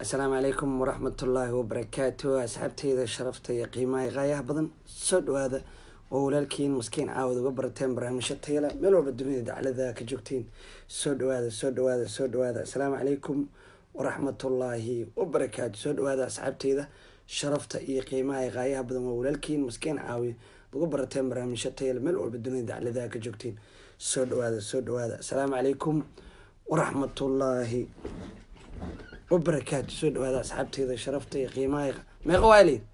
asalaamu calaykum waraxmatullaahi wabarakaatu asxaabteyda sharafta iyo qiimaha qaayaha badan soo dhawaada oo walaalkiin maskiin caawad uga barateen barnaamijyo tayala meel walba dunida daclada ka joogtiin soo dhawaada soo dhawaada soo dhawaada asalaamu calaykum waraxmatullaahi wabarakaatu soo dhawaada asxaabteyda sharafta iyo qiimaha qaayaha badan waa walaalkiin maskiin caawi uga barateen barnaamijyo tayala meel walba dunida daclada ka joogtiin soo dhawaada soo dhawaada asalaamu calaykum waraxmatullaahi wabarakaatu soo dhawaada asxaabteeda sharafta iyo qiimaha meeqa waa leyd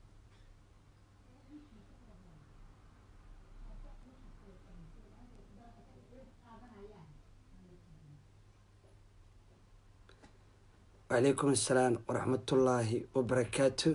wacalaykum assalaam waraxmatullaahi wabarakaatu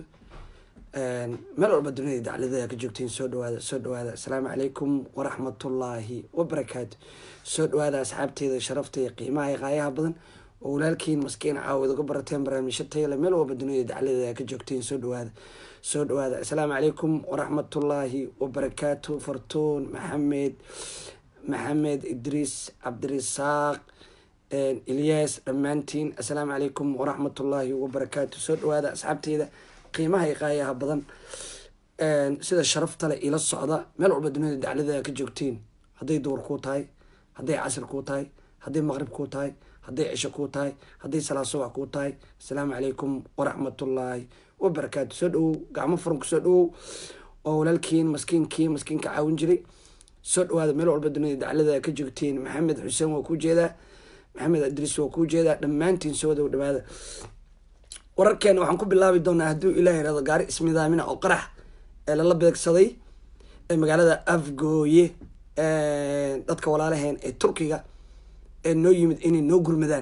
meel walba dunida dacladada ka joogtiin soo dhawaada soo dhawaada asalaamu calaykum waraxmatullaahi wabarakaatu soo dhawaada asxaabteeda sharafta iyo qiimaha qaayaha badan oo walaalkiin maskiin caawid uga barateen barnaamijyo tayale meel walba dunida dacladada ka joogtiin soo dhawaada soo dhawaada asalaamu calaykum waraxmatullaahi wabarakaatu fartuun maxamed maxamed idriis cabdirisaaq ilyaas dhammaantiin assalaamu calaykum waraxmatullaahi wabarakaatu soo dhawaada asxaabteyda qiimaha i qaayaha badan sida sharaftale ila socda meel walba dunida dacladada ka joogtiin hadday duur kuu tahay hadday casr kuu tahay hadday maqrib kuu tahay hadday cisho kuu tahay hadday salaa subax kuu tahay assalaamu calaykum waraxmatullaahi wabarakaatu soo dhawow gacmo furan kusoo dhawow oo walaalkiin maskiinkii maskiinka caawin jiray soo dhawaada meel walba dunida daclada ka joogtiin maxamed xuseen waa kuu jeedaa maxamed idriis waa kuu jeedaa dhammaantiin soo wada dhawaada wararkeena waxaan ku bilaabi doonaa hadduu ilaah irado gaari ismidaamina oo qarax ee lala beegsaday ee magaalada afgooye dadka walaalaheen ee turkiga ee noo yimid inay noo gurmadaan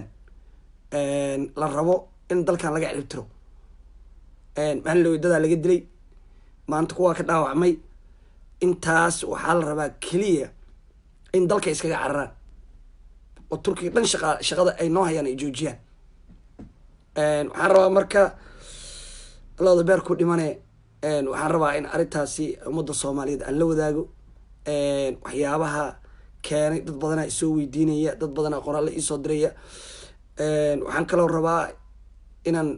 la rabo in dalkan laga ciribtiro maalin lawadadaa laga dilay maanta kuwaa ka dhaawacmay intaas waxaa la rabaa keliya in dalka iskaga cararaan oo turkiga dhan shaqa shaqada ay noo hayaan ay joojiyaan waxaan rabaa marka looda beer ku dhimane waxaan rabaa in arrintaasi ummadda soomaaliyeed aan la wadaago waxyaabaha keenay dad badanaa isoo weydiinaya dad badanaa qoraalla iisoo diraya waxaan kaloo rabaa inaan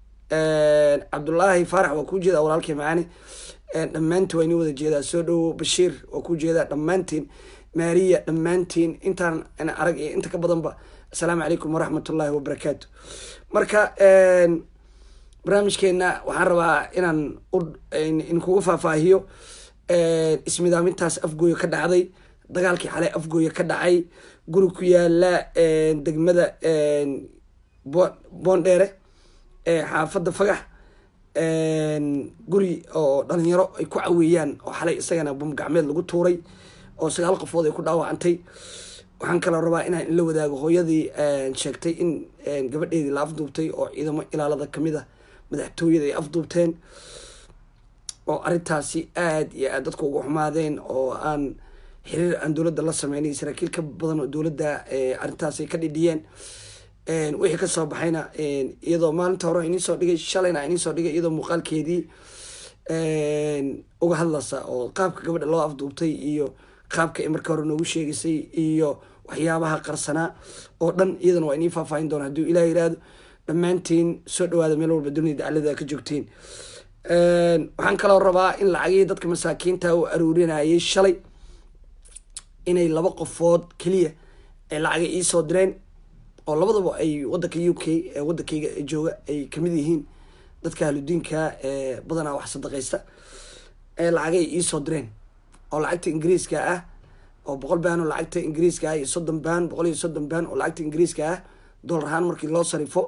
cabdullaahi faarax waa kuu jeedaa walaalkii macaani dhammaantiin waa inii wada jeedaa soo dhowo bashiir waa kuu jeedaa dhammaantiin maariya dhammaantiin intaan arag iyo inta ka badanba assalaamu calaykum waraxmatullaahi wabarakaatu marka barnaamijkeena waxaan rabaa inaan inkuga faahfaahiyo ismidaamintaas afgooyo ka dhacday dagaalkii xalay afgooye ka dhacay guri ku yaala degmada boondheere xaafadda fagax guri oo dhalinyaro ay ku caweeyaan oo xalay isagana bum gacmeed lagu tuuray oo sagaal qofood ay ku dhaawacantay waxaan kaloo rabaa inaan ila wadaago hooyadii sheegtay in gabadheedii la afduubtay oo ciidamo ilaalada kamid a madaxtooyada ay afduubteen oo arrintaasi aada iyo aad dadku uga xumaadeen oo aan xiriir aan dowladda la sameynay saraakiil ka badan oo dowladda arrintaasay ka dhidhiyeen wixii kasoo baxayna iyadoo maalinta hore inii soo dhigay shalayna inii soo dhigay iyadoo muuqaalkeedii uga hadlaysa oo qaabka gabadha loo afduubtay iyo qaabka ay marka hore noogu sheegaysay iyo waxyaabaha qarsanaa oo dhan iyadana waa inii faahfaahin doona hadduu ilaah yiraahdo dhammaantiin soo dhawaada meel walba dunida daclada ka joogtiin waxaan kaloo rabaa in lacagihii dadka masaakiinta u aruurinayay shalay inay laba qofood keliya ay lacaga iisoo direen oo labadaba ay wadanka u k wadankayga jooga ay kamid yihiin dadka ahludiinka ee badanaa wax sadaqaysta ee lacagay iisoo direen oo lacagta ingiriiska ah oo boqol baan oo lacagta ingiriiska ah iyo soddon baan boqol iyo soddon baan oo lacagta ingiriiska ah dollar ahaan markii loo sarifo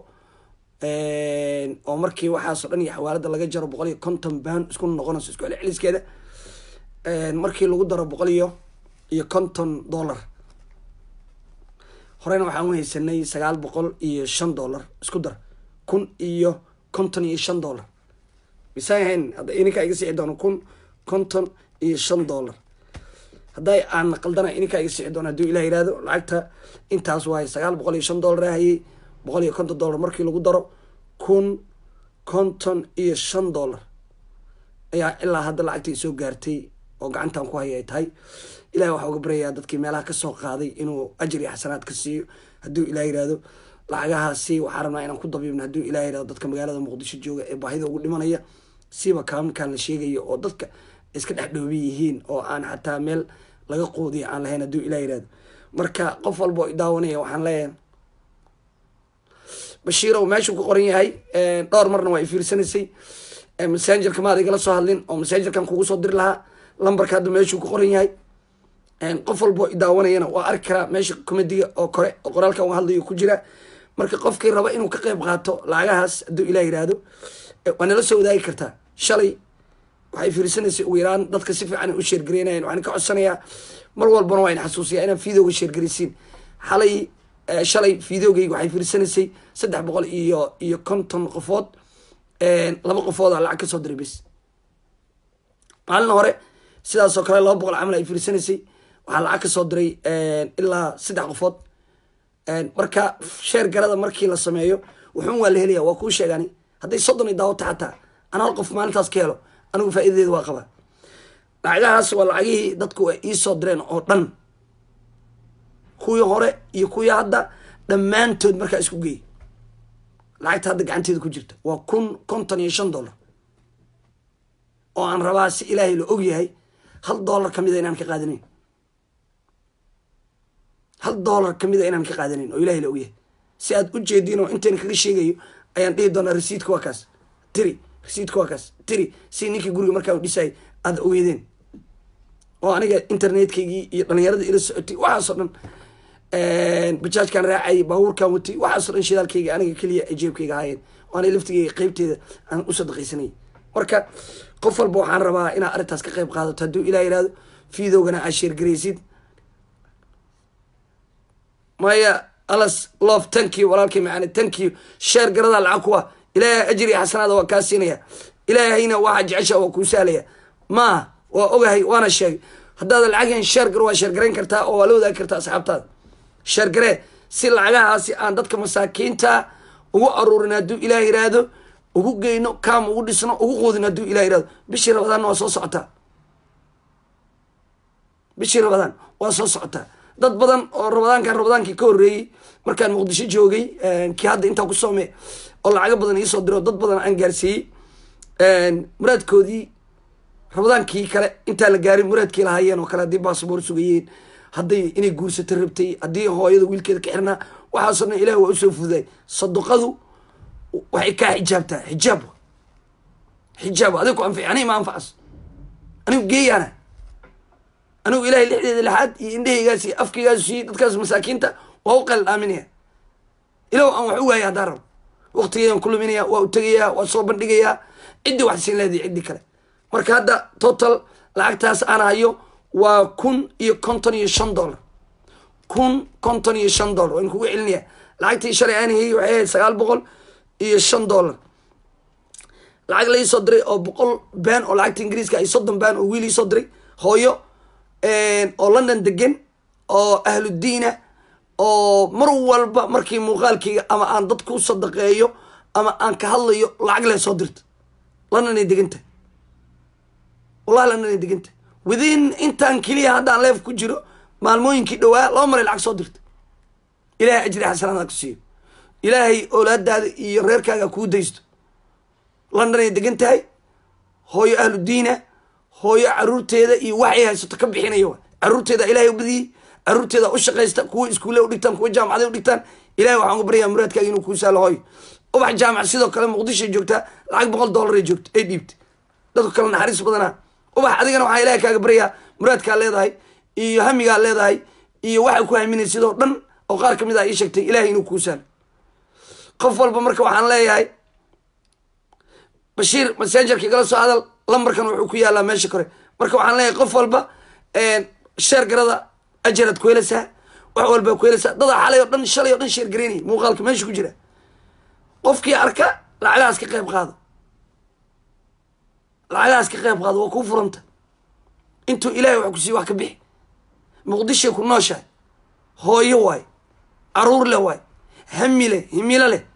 oo markii waxaasoo dhan iyo xawaalada laga jaro boqol iyo konton baan isku noqonayso isku celceliskeeda markii lagu daro boqol iyo iyo konton dollar horeyna waxaan u haysanay sagaal boqol iyo shan dollar isku dar kun iyo konton iyo shan dollar misaahayn hadda ininkaa iga sixi doono kun konton iyo shan dollar hadday aan qaldana ininkaa iga sixi doono hadduu ilah yihahdo lacagta intaas waaye sagaal boqol iyo shan dollar ahayay boqol iyo konton dollar markii lagu daro kun konton iyo shan dollar ayaa ilaa hadda lacagta isoo gaartay oo gacantan ku haya ay tahay ilahi waxaa uga baryayaa dadkii meelaha kasoo qaaday inuu ajir iyo xasanaad ka siiyo hadduu ilah yihahdo lacagahaasi waxaa rabnaa inaan ku dabiibno hadduu ilaah yidhahdo dadka magaalada muqdisho jooga ee baahida ugu dhimanaya siba kaamkan la sheegayo oo dadka iska dhex dhoobi yihiin oo aan xataa meel laga qoodiya aan lahayn hadduu ilah yidhahdo marka qof walba oo idaawanaya waxaan leeyahay bashiirow meeshuu ku qoran yahay dhowr marna waa i fiirsanaysay messengerka maad igala soo hadlin oo messengerkan kugu soo diri lahaa lambarka hadda meeshuu ku qoran yahay qof walba oo idaawanayana waa arki karaa meesha comediga oo kore oo qoraalkan uga hadlayo ku jira marka qofkii raba inuu ka qeyb qaato lacagahaas hadduu ilah yidhaahdo waa nala soo wadaagi kartaa shalay waxay fiirsanaysay ugu yaraan dadka si fiican u sheergareynayan waxaan ka codsanayaa mar walbana waa in xasuusiyaa inaan videoga sheergaraysiin xalay shalay videogayga waxay fiirsanaysay saddex boqol iyo iyo konton qofood laba qofoodaa lacag kasoo diray bes maalin hore sidaasoo kale laba boqol camal ay fiirsanaysay waxaa lacag kasoo diray ilaa saddex qofood marka sheer garada markii la sameeyo wuxuun waa la helaya waa kuu sheegani hadday soddon i daawata xataa ana hal qof maalintaas ka helo anigu faa'idadeeda waa qabaa lacagahaas waa lacagihii dadku ay iisoo direen oo dhan kuwii hore iyo kuwii hadda dhammaantood markaa isku geey lacagta hadda gacanteeda ku jirta waa kun konton iyo shan dollar oo aan rabaa si ilaahay la og yahay hal dollar kamida inaan ka qaadanayn hal dollar kamida inaan ka qaadanayn oo ilahay la og yahay si aad u jeediin oo intaan kaga sheegayo ayaan dhihi doonaa resiidka waa kaas tiri resiidka waa kaas tiri si ninkii guriga markaa u dhisayay aada ogeedeen oo aniga internetkaygi iyo dhalinyarada ila socotay waxaasoo dhan bajaajkan raacayay baabuurkan watay waxaasoo dhan shidaalkayga aniga keliya ay jeebkayga ahaayeen oo ana laftigayga qeybteeda aan u sadaqaysanayay marka qof walba waxaan rabaa inaad arrintaas ka qeyb qaadato hadduu ilah yihahdo videogana aad sheergaraysid maya alas love tankiyo walaalkay macaani tankiyo sheer garada lacag kuwa ilaahay ajri iyo xasanaada waa kaa siinaya ilaahayna waxaa jecesha waa kuu sahlaya maaha waa ogahay waana sheegay haddaada lacageen sheergar waa sheergarayn kartaa oo waa la wadaagi kartaa asxaabtaada sheergaree si lacagahaasi aan dadka masaakiinta ugu aruurin hadduu ilaah yiraahdo ugu geyno kaam ugu dhisno ugu quudin hadduu ilah yirahdo bishii rabadaanna waa soo socotaa bishii rabadaan waa soo socotaa dad badan oo rabadaankan rabadaankii ka horreeyey markaan muqdisho joogay kii hadda intaa ku soome oo lacago badan iisoo diro dad badan aan gaarsiiyey muraadkoodii rabadaankii kale intaan la gaarin muraadkii lahaayeen oo kale haddii baasboor sugayeen hadday inay guursato rabtay haddii hooyada wiilkeeda ka xirnaa waxaasoo dhan ilahi waa usoo fududay saduqadu waxay kaa xijaabtaa xijaab xijaab adig ku anfic aniga ma anfacas anigu geeyaana anigu ilahay lixdeeda lixaad iyo indhahaygaas iyo afkaygaas siiyey dadkaas masaakiinta waa u qal dhaaminaya ilow aan wax u waaya haddaan rabo waqtigeyaan ku luminaya waa u tegayaa waa soo bandhigayaa ciddii wax siin leedahay ciddii kale marka hadda total lacagtaas aan hayo waa kun iyo konton iyo shan dollar kun konton iyo shan dollar waan kugu celinaya lacagtii shalay aan hayay waxay ahayd sagaal boqol iyo shan dollar lacag la iisoo diray oo boqol baan oo lacagta ingiriiska ay soddon baan oo wiil iisoo diray hooyo oo london degan oo ahludiina oo mar walba markii muuqaalkayga ama aan dad ku sadaqeeyo ama aan ka hadlayo lacag lee soo dirta london ay deganta wallahi london ay deganta within intaan keliya haddaan leef ku jiro maalmooyinkii dhowaa laba maray lacag soo dirta ilaahay ajri xasanaada ku siiyo ilaahay oolaadaada iyo reerkaaga kuu daysto london ay degan tahay hooyo ahludiina hooyo caruurteeda iyo waxay haysato ka bixinaya wa caruurteeda ilahay u badiyey caruurteeda u shaqaysta kuwa iskuulle udhigtaan kuwa jaamacaday udhigtaan ilahay waxaan ku baryaa muraadkaaga inuu kuu saalo hooyo ubax jaamac sidoo kale muqdishoay joogtaa lacag boqol dollar ay joogto ay dhiibta dadku kale naxariis badanaa ubax adigana waxaa ilahay kaaga baryaa muraadkaa leedahay iyo hamigaa leedahay iyo waxay ku haminay sidoo dhan oo qaar kamid ah ii sheegtay ilahay inuu kuu saalo qof walba marka waxaan leeyahay bashiir messengerka igala soo hadal lambarkan wuxuu ku yaalaa meesha kore marka waxaan leeyahay qof walba sheer garada ajaraad ku helaysaa wax walbaa ku helaysaa dadaa xalay oo dhan shalay oo dhan sheer garaynaya muuqaalka meesha ku jira qofkii arka lacagahaas ka qayb qaado lacagahaas ka qayb qaado waa kuu furanta intuu ilahay wax ku siiy wax ka bixi muqdishay ku nooshahay hooyo waay caruur leh waay hami leh himilo leh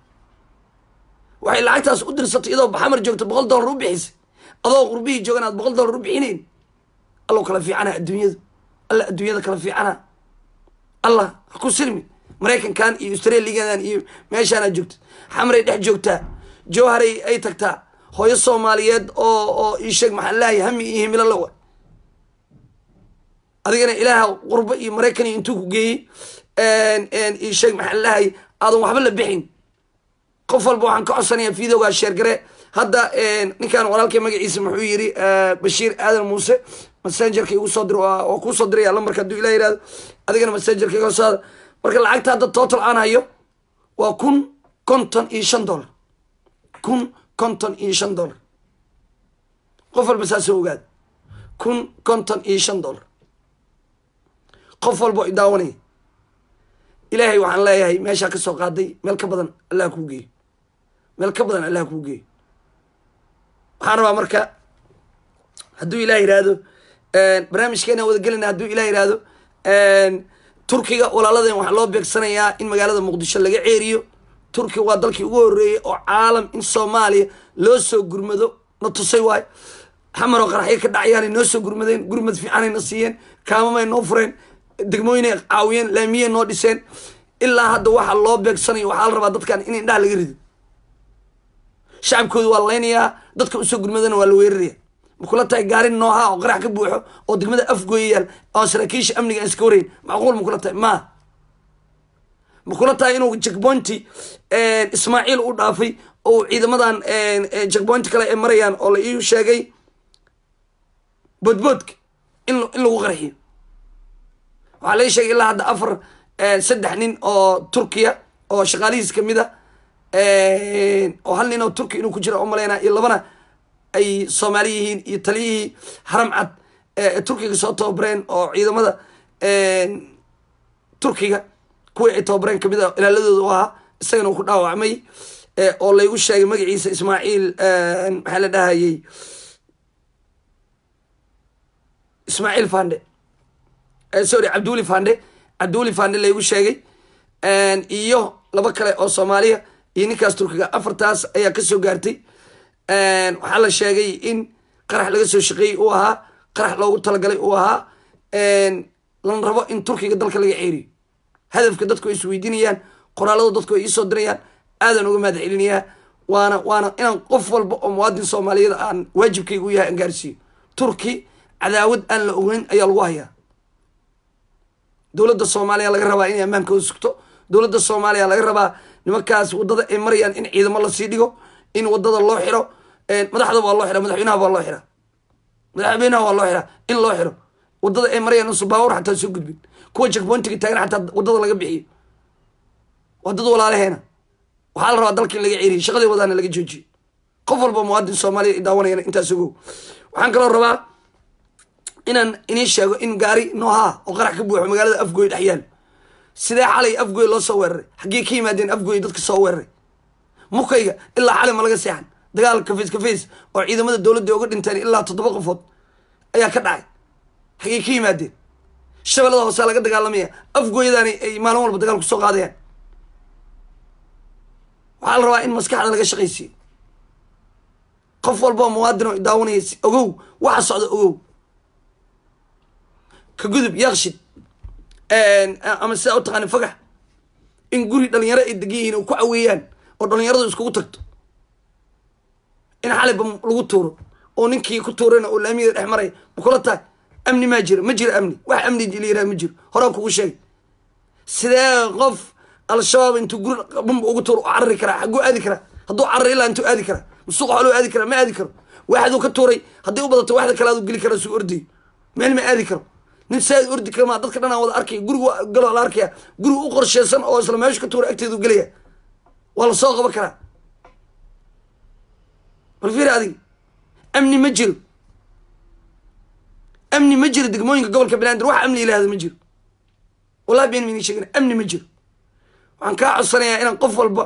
waxay lacagtaas u dirsatay iyadoo baxamar joogto boqol dollar u bixisay adoo qurbihii joogan aad boqol dollar u bixinayn allow kala fiicana adduunyadu alla adduunyada kala fiicana allah ha ku sirmi maraykankan iyo australiadan iyo meeshaanaad joogta xamray dhex joogtaa jowharay ay tagtaa hooyo soomaaliyeed oo oo iisheeg maxaa leeyahay hami iyo himilo lawa adigana ilaaha qurbo iyo maraykan iyo intuu ku geeyey iisheeg maxaa leeyahay aadan waxba la bixin qof walba waxaan ka codsanayaa videogaa sheergare hadda ninkan walaalkay magaciisa muxuu yiri bashiir aadan muuse messengerka igu soo dir waa kuu soo diraya lambarka hadduu ilah yihahdo adigana messengerka iga soo hada marka lacagta hadda total aan hayo waa kun konton iyo shan dollar kun konton iyo shan dollar qof walba saasoo ogaada kun konton iyo shan dollar qof walba i daawanaya ilaahay waxaan leeyahay meeshaa kasoo qaaday meel ka badan allah kuu geeyo meel ka badan allah kuu geeyo waxaan rabaa marka hadduu ilah yihahdo barnaamijkeena wada gelina hadduu ilah yihahdo turkiga walaaladen waxaa loo beegsanayaa in magaalada muqdisho laga ceeriyo turkiga waa dalkii ugu horeeyey oo caalam in soomaaliya loo soo gurmado na tusay waayo xamaroo qaraxyo ka dhacayaanay noo soo gurmadeen gurmad fiicanay na siiyeen kaamamay noo fureen degmooyinay caawiyeen laamiyey noo dhiseen ilaa hadda waxaa loo beegsanayo waxaa la rabaa dadkan in indhaha laga rido shacabkooda waa laynayaa dadka usoo gurmadana waa la weeraraya makula tahay gaari nooha oo qarax ka buuxo oo degmada afgooya yaal oo saraakiisha amniga aan iska warayn macquul makula tahay ma makula tahay inuu jackpointi ismaaciil u dhaafay oo ciidamadan jackpointi kale ay marayaan oo la iu sheegay boodboodka in in lagu qarxiyo waxaa lai sheegay ilaa hadda afar saddex nin oo turkiya oo shaqaalihiis kamid a oo hal nin oo turki inuu ku jira umaleynaa iyo labana ay soomaali yihiin iyo taliyihii haram cad ee turkiga soo tababareen oo ciidamada turkiga kuwii ay tababareen kamid a ilaaladooda u ahaa isagana uu ku dhaawacmay oo laygu sheegay magaciisa ismaaciil maxaa la dhahayey ismaaciil fande sorry cabdiweli fande cabdiweli fande laygu sheegay iyo laba kale oo soomaaliya iyo ninkaas turkiga afartaas ayaa kasoo gaartay waxaa la sheegay in qarax laga soo shaqeeyey uu ahaa qarax loogu talagalay uu ahaa lana rabo in turkiga dalka laga ceeriyo hadafka dadku ay isweydiinayaan qoraalada dadku ay iisoo dirayaan aadan uga mahad celinayaa waana waana inaan qof walba oo muwaadin soomaaliyada aan waajibkayga u yahay aan gaarsiiyo turki cadaawad aan la ogeyn ayaa lagu hayaa dowladda soomaaliya laga rabaa inay ammaankooda sugto dowladda soomaaliya laga rabaa nimankaas waddada ay marayaan in ciidamo lasii dhigo in waddada loo xiro madaxda waa loo xira madaxweynaha waa loo xira madaxweynaha waa loo xira in loo xiro waddada ay marayaan usu baawur xataa soo gudbin kuwa jackpointiga taagan xataa waddada laga bixiyo waa dad walaalaheena waxaa la rabaa dalka in laga ceriyo shaqadii wadaana laga joojiyo qof walba muwaadin soomaaliya i daawanayana intaas ogow waxaan kaloo rabaa inaan inii sheego in gaari noohaa oo qarax ka buuxo magaalada afgooy dhex yaalo sidee xalay afgooy loo soo weeraray xaggee ka yimaadeen afgooy dadka soo weeraray mukayga ilaa xalay ma laga seexan dagaal kafays kafays oo ciidamada dowladda uga dhinteen ilaa toddoba qofood ayaa ka dhacay xaggee ka yimaadeen shabeellada hoose laga dagaalamaya afgooyadaani ay maalin walba dagaal kusoo qaadayaan waxaa la rabaa in maskaxda laga shaqaysiiyo qof walba oo muwaadin oo daawanaya ogow waxa socda ogow ka gudub yaaqshid ama sidaa u taqaani fagax in guri dhalinyaro ay degan yihiin oo ku caweeyaan oo dhalinyaradu iskugu tagto in xaliba lagu tuuro oo ninkii ku tuurayna oo laamiyada dhex maraya ma kula tahay amni maa jiro ma jiro amni wax amni layiraha ma jiro horaa kugu sheegay sidee qof al-shabaab intuu guri bumba ugu tuuro u carari karaa xagguu aadi karaa hadduu carari ilaa intuu aadi karaa masuuq xoluu aadi karaa ma aadi karo waxduu ka tuuray haddii u badato waxda kale aduu geli karaa suu ordayo meel ma aadi karo nin saaid ordi karmaa dadka dhan aan wada arkaya gurigu galo la arkaya guriga u qorsheysan oo isla meeshu ka tuura agteedu gelaya waa la soo qaban karaa bal fiir adig amni ma jiro amni ma jiro degmooyinka gobolka banaadir wax amni ilahda ma jiro wallahi been mayni sheegin amni ma jiro waxaan kaa codsanayaa inaan qof walba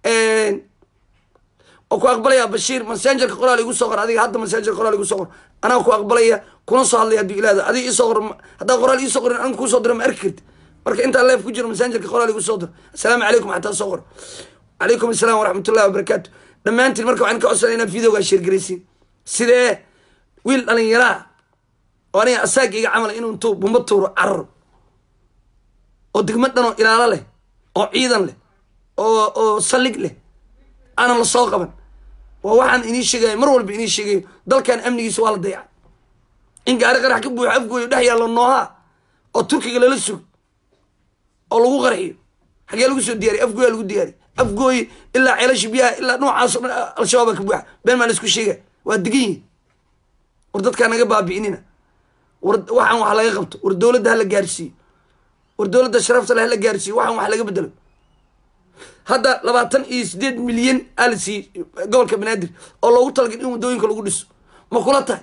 oo ku aqbalaya bashiir massengerka qoraal igu soo qor adiga hadda massengerka qoraal igu soo qor anaa ku aqbalaya kuna soo hadlaya hadduu ilaahda adiga isoo qor haddaa qoraal iisoo qorin aniga kusoo diro ma arki karti marka intaa leef ku jiro massengerka qoraal igu soo dir assalaamu calaykum xataa soo qor calaykum assalaam waraxmatullahi wabarakaatu dhammaantiin marka waxaan ka codsanaya inaad videogaa sheergaraysiin sidee wiil dhalinyaraa oo aniga asaaga iga camala inuu intuu bumba tuuro cararo oo degmo dhanoo ilaalo leh oo ciidan leh oo oo saldhig leh aanan la soo qaban waa waxaan inii sheegayo mar walba inii sheegayo dalkan amnigiisa waa la dayaca in gaari qarax ka buuxo afgooyo dhex yaallo noohaa oo turkiga lala sugo oo lagu qarxiyo xagee lagu soo diyaariy afgooya lagu diyaariy afgooye ilaa ceelasha biyaha ilaa noocaasoo dhan al-shabaaba ka buuxa been maa la isku sheegay waa degan yihin war dadkaa naga baabi'inina war waxaan wax laga qabto war dowladda hala gaarsiiyo war dowladda sharafta le hala gaarsiiyo waxaan wax laga bedelo hadda labaatan iyo sideed milyan aa la siiyey gobolka banaadir oo loogu talagal in waddooyinka lagu dhiso ma kula tahay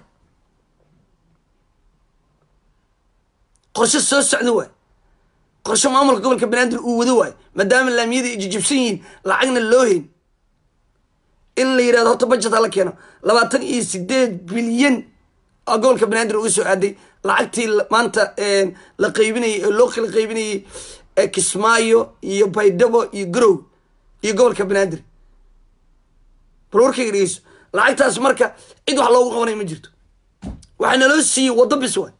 qorshe soo socda waay qorshe maamulka gobolka banaadir uu wado waayo maadaama laamiyada ay jijibsan yihiin lacagna loo hayn in la yidhahdo horta budget hala keeno labaatan iyo sideed bilyan oo gobolka banaadir uga soo aaday lacagtii maanta la qaybinayay oo loo kala qaybinayay kismaayo iyo baydhabo iyo garow iyo gobolka banaadir bal warkayga dhegeyso lacagtaas marka cid wax loogu qabanay ma jirto waxaa naloo siiyey waddo bis waay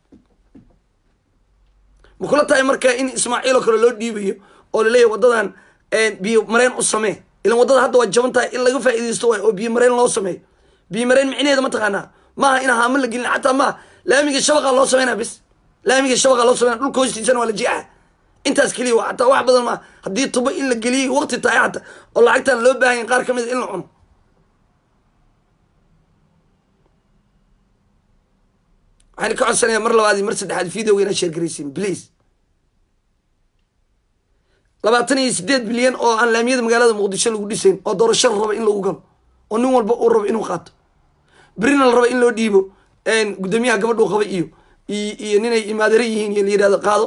ma kula tahay marka in ismaaciil oo kale loo dhiibayo oo laleeyahy waddadan biyo mareen u samee ilan waddada hadda waa jaban tahay in laga faa'iidaysto waay oo biyo mareen loo sameeyo biyo mareen micneheeda ma taqaanaa maaha in haamo la gelin xataa maaha laamiga shabaqa loo sameynaa bis laamiga shabaqa loo sameyna dhulka hoostiisana waa la jeexa intaas keliya waa xataa wax badan maaha haddii tubo in la geliyay waqti tahay xataa oo lacagtan loo baahan yahay qaar ka mid a in la cuno waxaan ka codsanayaa mar labaad iyo mar saddexaad videoga inaad sheergaraysiin please labaatan iyo sideed bilyan oo aan laamiyada magaalada muqdisho lagu dhisayn oo doorasho la rabo in lagu galo oo nin walba uu rabo inuu qaato berina la rabo in loo dhiibo guddoomiyaha gabadhuu qaba iyo iyo ninay imaadare yihiin iyo la yidhahdo qaado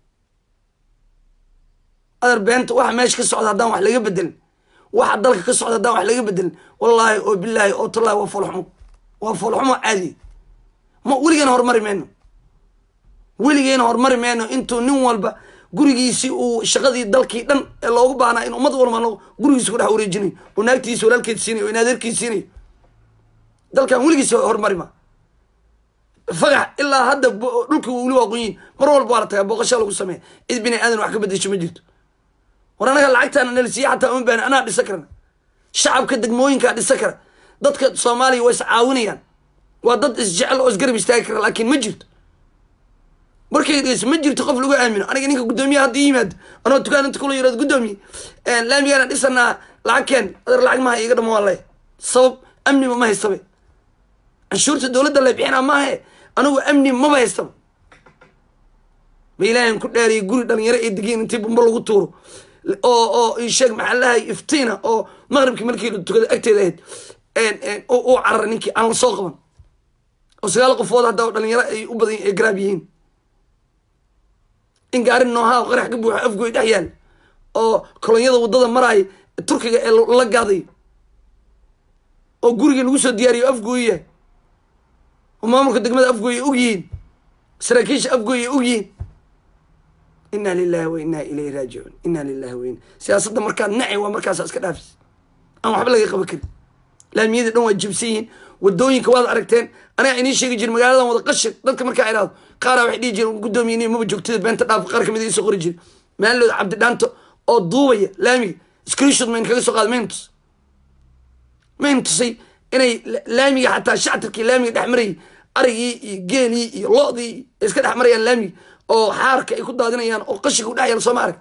adar beenta waxa meesha ka socda haddaan wax laga bedelin waxa dalka ka socda haddaan wax laga bedelin wallaahi oo bilaahi oo tallahi waa foolxumo waa foolxumo caadi ma weligeena horumari mayno weligeena horumari mayno intuu nin walba gurigiisii uu shaqadii dalkii dhan ee loogu baahnaa in ummad walba gurigiisa ku dhex wareejinayo oo naagtiisa walaalkeed siinayo oo inaadeerkiis siinayo dalkan weligiis horumari ma fagax ilaa hadda dhulka weli waa qonyiin mar walba waa la tagaa booqashaa lagu sameeya cid bini aadan wax ka bedesho ma jirto war anaga lacagtaana nala siiya xataa uma baahna anaa dhisa karana shacabka degmooyinkaa dhisa kara dadka soomaaliya waa is caawinayaan waa dad isjecel oo isgarab istaagi kara laakiin ma jirto markay dhegeyso ma jirto qof lagu aamino aniga ninka guddoomiyaha haddii yimaado anoo dukaan inta kula yirahdo guddoomiye laamigaana dhisanaa lacag keen adar lacag maha iiga dhamo waa leh sabab amniba ma haystabe canshuurta dowladda la bixinaa maahe anigu amni maba haystaba ma ilaahan ku dhaariyay guri dhalinyaro ay degiin intii bumbo lagu tuuro oo oo isheeg maxaa lahay iftiina oo maqribkii markii la tukada agteeda ahayd uu cararay ninkii aan la soo qaban oo sagaal qofood hadda oo dhalinyaro ay u badan ay garaab yihiin in gaari noohaa qarax ka buuxo afgoy dhex yaal oo kolonyada waddada maraaya turkiga ee la gaaday oo gurigii lagu soo diyaariyo afgooy yahay oo maamulka degmada afgooy ay og yihiin saraakiisha afgooy ay og yihiin inna lilahi wa inna ilayhi raajicuun inna lilahi wa inna siyaasadda markaad nacay waa markaasa iska dhaafis aan waxba laga qaban karin laamiyadii dhan waa jibsan yihiin wadooyinka waad aragteen aniga inii sheegi jiri magaaladan wada qashir dadka markaa idhaahdo qaaraa waxay dhihi jireen guddoomiye maba joogtada beenta dhaaf qaar kamid isoo qori jiri maalooda cabdidhaanto oo duubaya laamiga screenshot mayn kaga soo qaada mayn tus mayn tusay inay laamiga xataa shactarkii laamiga dhex marayay arigii iyo geelii iyo lo-dii ay iska dhex marayaan laamiga oo xaarka ay ku daadinayaan oo qashiga u dhex yaala sooma arag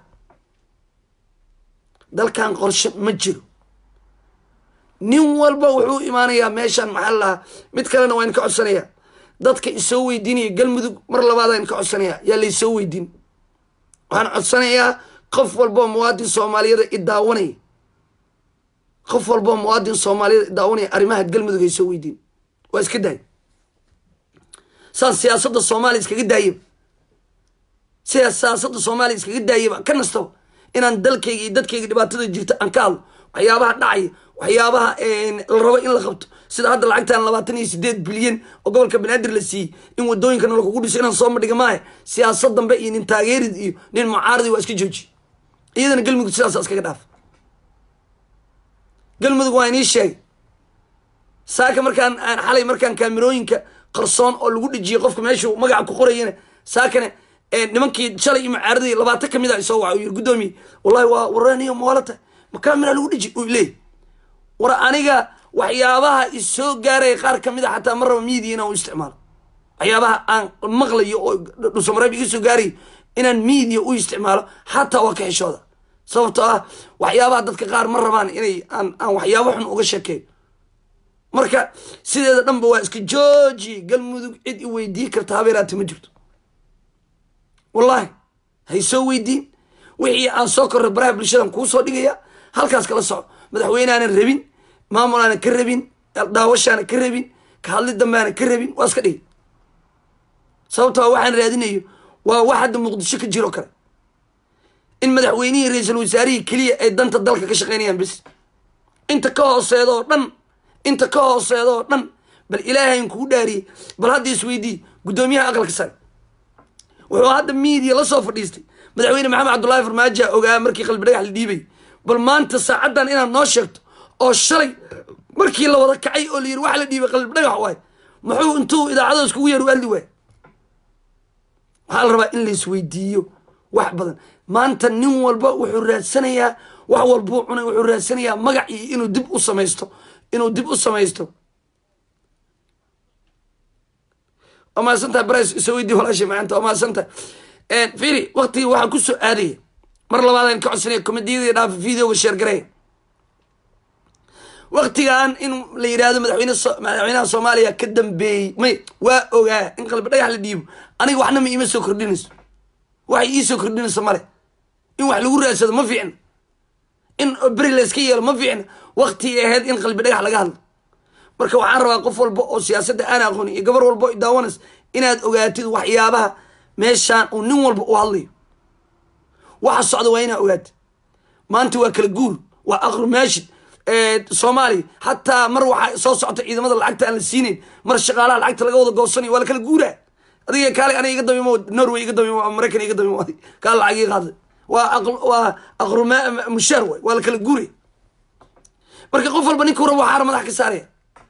dalkan qorshe ma jiro nin walba wuxuu imaanayaa meeshaan maxaa lahaa mid kalena waa in ka codsanayaa dadka isoo weydiinaya galmudug mar labaada in ka codsanaya yaa laysoo weydiin waxaan codsanayaa qof walboo muwaadin soomaaliyada i daawanaya qof walboo muwaadin soomaaliyada i daawanaya arrimaha galmudug ay soo weydiin waa iska daay saan siyaasadda soomaaliya iskaga daayaba sidaas siyaasadda soomaaliya iskaga daayaba ka nastaba inaan dalkayga iyo dadkayga dhibaatada jirta aan ka hadlo waxyaabaha dhacaya waxyaabaha la rabo in la qabto sida hadda lacagtan labaatan iyo sideed bilyan oo gobolka banaadir la siiyey in wadooyinkana lakugu dhiso inaan soo madhiga maahe siyaasad dambe iyo nin taageerid iyo nin mucaaridi waa iska jooji iyadana galmudug sidaasa iskaga dhaaf galmudug waa inii sheegay saaka markaan aan xalay markaan kaamirooyinka qarsoon oo lagu dhejiyey qofka meeshuu magaca ku qorayana saakane nimankii shalay iyo mucaaradii labaatan kamid a isoo waca yiri guddoomiye wallahi waa waraniyo mawalata makamira lagu dhiji u leey war aniga waxyaabaha isoo gaaraya qaar kamid a xataa ma raba miidiya inaan u isticmaalo waxyaabaha aan maqlayo oo dhusamareeb iga soo gaarayo inaan miidiya u isticmaalo xataa waa ka xishooda sababtoo ah waxyaabaha dadka qaar ma rabaan inay aan aan waxyaabo xun uga sheekeeyo marka sideeda dhanba waa iska jooji galmudug cid i weydii karta habeeraati ma jirto wallahi hay soo weydiin wixii aan soo korray baraha bulshadan kuu soo dhigaya halkaas kala soco madaxweynehaanan rabin maamul aanan ka rabin daawashaanan ka rabin ka hadli dambe aanan ka rabin waa iska dhigi sababto a waxaan raadinayo waa wax hadda muqdisho ka jiro kale in madaxweynihii ra-iisul wasaarihii keliya ay danta dalka ka shaqeynayaan bis inta ka hooseeda oo dhan inta ka hooseeda oo dhan bal ilaahayn kugu dhaariyey bal hadda isweydii guddoomiyaha aqalka sare wuxuu hadda miidiya la soo fadhiistay madaxweyne maxamed cabdullaahi farmaajo ogaa markii qalbi dhagax la dhiibay bal maanta saacaddan inaad noo sheegto oo shalay markii la wada kacay oo la yidhi waxa la dhiibay qalbi dhagax waay muxuu intuu idaacada iskugu yeer u adli waay waxaa la rabaa in la isweydiiyo wax badan maanta nin walba wuxuu raadsanayaa wax walbuu cunay wuxuu raadsanayaa magac iyo inuu dib u samaysto inuu dib u samaysto waa mahadsantahay bres isoo weydii walaashay maanta waa mahadsantahay firi waktigii waxaa ku soo aadaya mar labaadaan ka codsanaya komediyadii dhaafa videoga sheergareeya waktigan in la yidhaahdo madaxweyne madaxweynaha soomaaliya ka dambeeyey may waa ogaa in qalbi dhagax la dhiibo aniga waxna ma iima soo kordhinayso waxay ii soo kordhinayso male in wax lagu raadsado ma fiicna in beri layska yeelo ma fiicna waktigii ahayd in qalbi dhagax laga hadlo marka waxaan rabaa qof walba oo siyaasadda aan aqoonin iyo gabar walba o daawanas inaad ogaatid waxyaabaha meeshaan uu nin walba u hadlayo waxa socda waa inaad ogaatid maanta waa kala guur waa aqru maashid soomaaliya xataa mar waxaa soo socota ciidamada lacagta aan la siinayn mar shaqaalaha lacagta laga wada goosanayo waa la kala guuraa adiga kaale aniga iga damimo norway iga damimo maraykan iga damimo kaale lacag ii qaaday waa waa aqru mushaar waay waa la kala guuray marka qof walba ninka rabo waxaara madax ka saaraya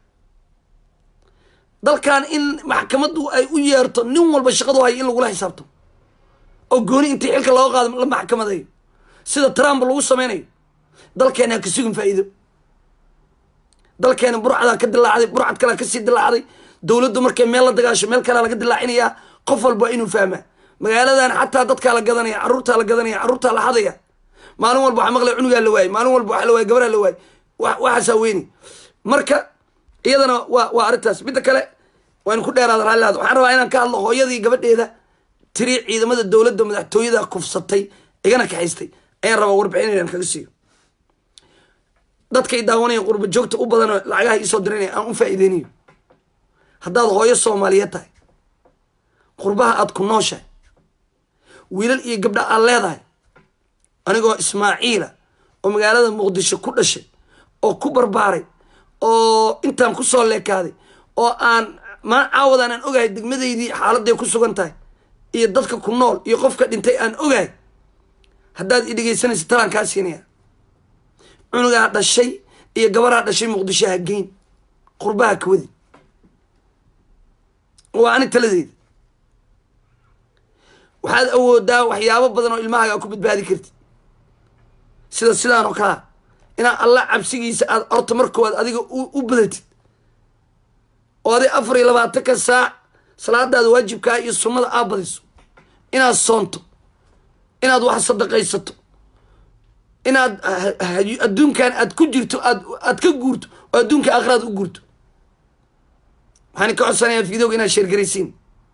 dalkan in maxkamaddu ay u yeerto nin walba shaqadu hayo in lagula xisaabto oo gooni intii xilka looga qaado la maxkamadayo sida trump lagu sameynayo dalkeena ha ka sugin faa'iido dalkeena burcadaa ka dilaacday burcad kalea kasii dilaacday dowladdu markay meel la dagaasho meel kalea laga dilaacinayaa qof walba waa inuu fahmaa magaaladan xataa dadkaa la gadanaya carruurtaa la gadanaya carruurtaa la hadaya maalin walba waxaa maqlaya cunugaa la waayey maalin walba waxa la waayey gabaraa la waayey waxaasaa weyni marka iyadana waa waa arrintaas midda kale waynu ku dheeraada raallilaada waxaan rabaa inaan ka hadlo hooyadii gabadheeda tiri ciidamada dowladda madaxtooyada kufsatay igana kaxaystay ayaan rabaa warbixin inaan kaga siiyo dadkay daawanaya qurba joogta u badanoo lacagaha iisoo diranaya aan u faa'iideynayo haddaad hooyo soomaaliyeed tahay qurbaha aada ku nooshahay wiilal iyo gabdha aad leedahay anigoo ismaaciila oo magaalada muqdisho ku dhashay oo ku barbaaray oo intaan kusoo leekaaday oo aan maa caawadan aan ogahay degmadaydii xaaladay ku sugan tahay iyo dadka ku nool iyo qofka dhintay aan ogahay haddaad i dhegaysanaysa talaan kaa siinaya cunugaa dhashay iyo gabaraa dhashay muqdisho ha geyn qurbaha kawadi waa ani taladeeda waxaad awoodaa waxyaabo badan oo ilmahaaga ku badbaadi kartid sida sidaan oo kalea inaad alla cabsigiisa aad horta markooad adiga u badatid oo adig afar iyo labaatanka saac salaadaada waajibkaa iyo sunnada aad badiso inaad soonto inaad wax sadaqaysato inaad adduunkan aad ku jirto aad aad ka guurto oo adduunka aakhiraad u guurto waxaan ka codsanayaa videoga inaad sheergaraysiin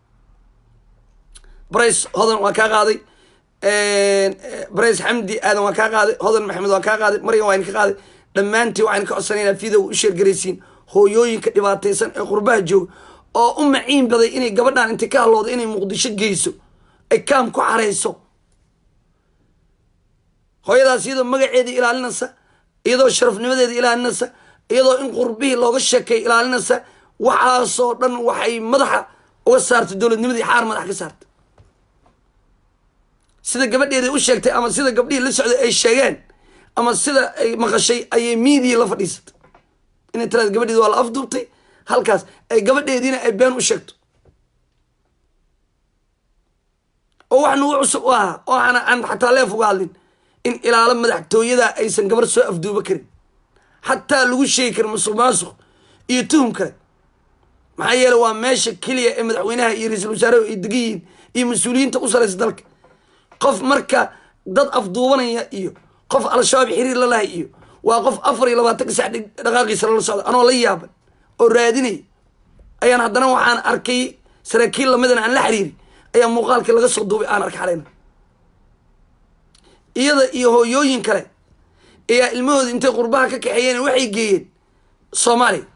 brace hodan waa kaa qaaday brace xamdi aadan waa kaa qaaday hodan maxamed waa kaa qaaday maryan waa idinka qaaday dhammaantiin waxaan ka codsanaya inaad videoga u sheergaraysiin hooyooyinka dhibaataysan ee qurbaha jooga oo u maciin baday inay gabadhan intay ka hadlooda inay muqdisho geyso ay kaam ku xarayso hooyadaas iyadoo magaceeda ilaalinaysa iyadoo sharafnimadeeda ilaalinaysa iyadoo in qurbihii looga sheekay ilaalinaysa waxaasoo dhan waxay madaxa uga saartay dowladnimadii xaar madax ka saartay sida gabadheeda u sheegtay ama sida gabdhihii la socday ay sheegeen ama sida ay maqashay ayay miidiya la fadhiisatay inay tiraada gabadheedi waa la afduubtay halkaas ay gabadheediina ay been u sheegto oo wax nagu cusub u ahaa oo aan aan xataa leef uga hadlin in ilaalo madaxtooyada aysan gabar soo afduuba karin xataa lagu sheegi karin musuq maasuq iyo tuhum kale maxaa yeele waa meesha keliya ee madaxweynaha iyo ra-iisul wasaaraha ay degan yihiin iyo mas-uuliyiinta u saraysa dalka qof marka dad afduubanaya iyo qof al-shabaab xiriir la lahay iyo waa qof afar iyo labaatanka sax dhaqaaqiisa lala socda anoo la yaaban oo raadinaya ayaan haddana waxaan arkay saraakiil lamidan aan la xiriiri ayaa muuqaalkii laga soo duubay aan arka xalayna iyada iyo hooyooyin kale ayaa ilmahooda intay qurbaha ka kaxeeyeen waxay geeyeen soomaaliya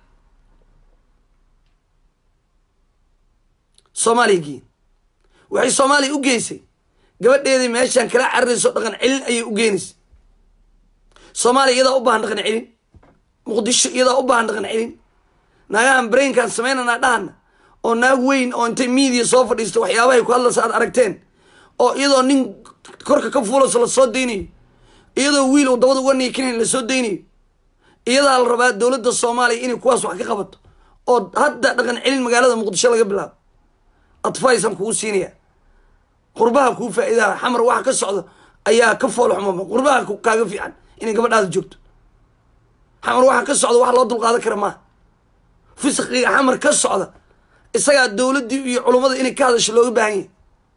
soomaaliya geeyeen waxay soomaaliya u geysay gabadheedii meeshaan kala cararayso dhaqan celin ayay u geenaysay soomaaliya iyadaa u baahan dhaqan celin muqdisho iyadaa u baahan dhaqan celin naagahan brainkaan samaynanaa dhahana oo naag weyn oo intay media soo fadhiisto waxyaabahay ku hadlaysa aad aragteen oo iyadoo nin korka ka fuulayso lasoo daynayo iyadoo wiil uu dabada uga niikinayn lasoo daynayo iyadaa la rabaa dowladda soomaaliya inay kuwaas wax ka qabato oo hadda dhaqan celin magaalada muqdisho laga bilaabo advicean kugu siinaya qurbaha kuu faa'iidaha xamar waxa ka socda ayaa ka fool xumama qurbaha kaaga fiican inay gabadhaada joogto xamar waxa ka socda wax loo dulqaadan kara maaha fisqiga xamar ka socda isagaa dowladdii iyo culummada inay ka hadasho looga baahan yahay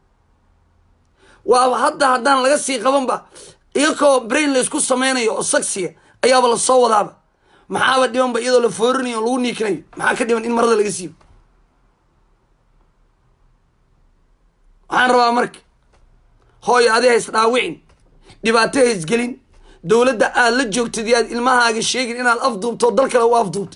waaba hadda haddaan laga sii qabanba iyakoo brain laysku sameynayo oo sagsiya ayaaba lasoo wadaaba maxaaba dhibanba iyadoo la foorinayo oo lagu niikinayo maxaa ka dhiban in marada laga siibo waxaan rabaa marka hooyo adi hays dhaawicin dhibaato haysgelin dowladda aad la joogtid iyo aad ilmahaaga sheegin inaad afduubto dal kale u afduubtay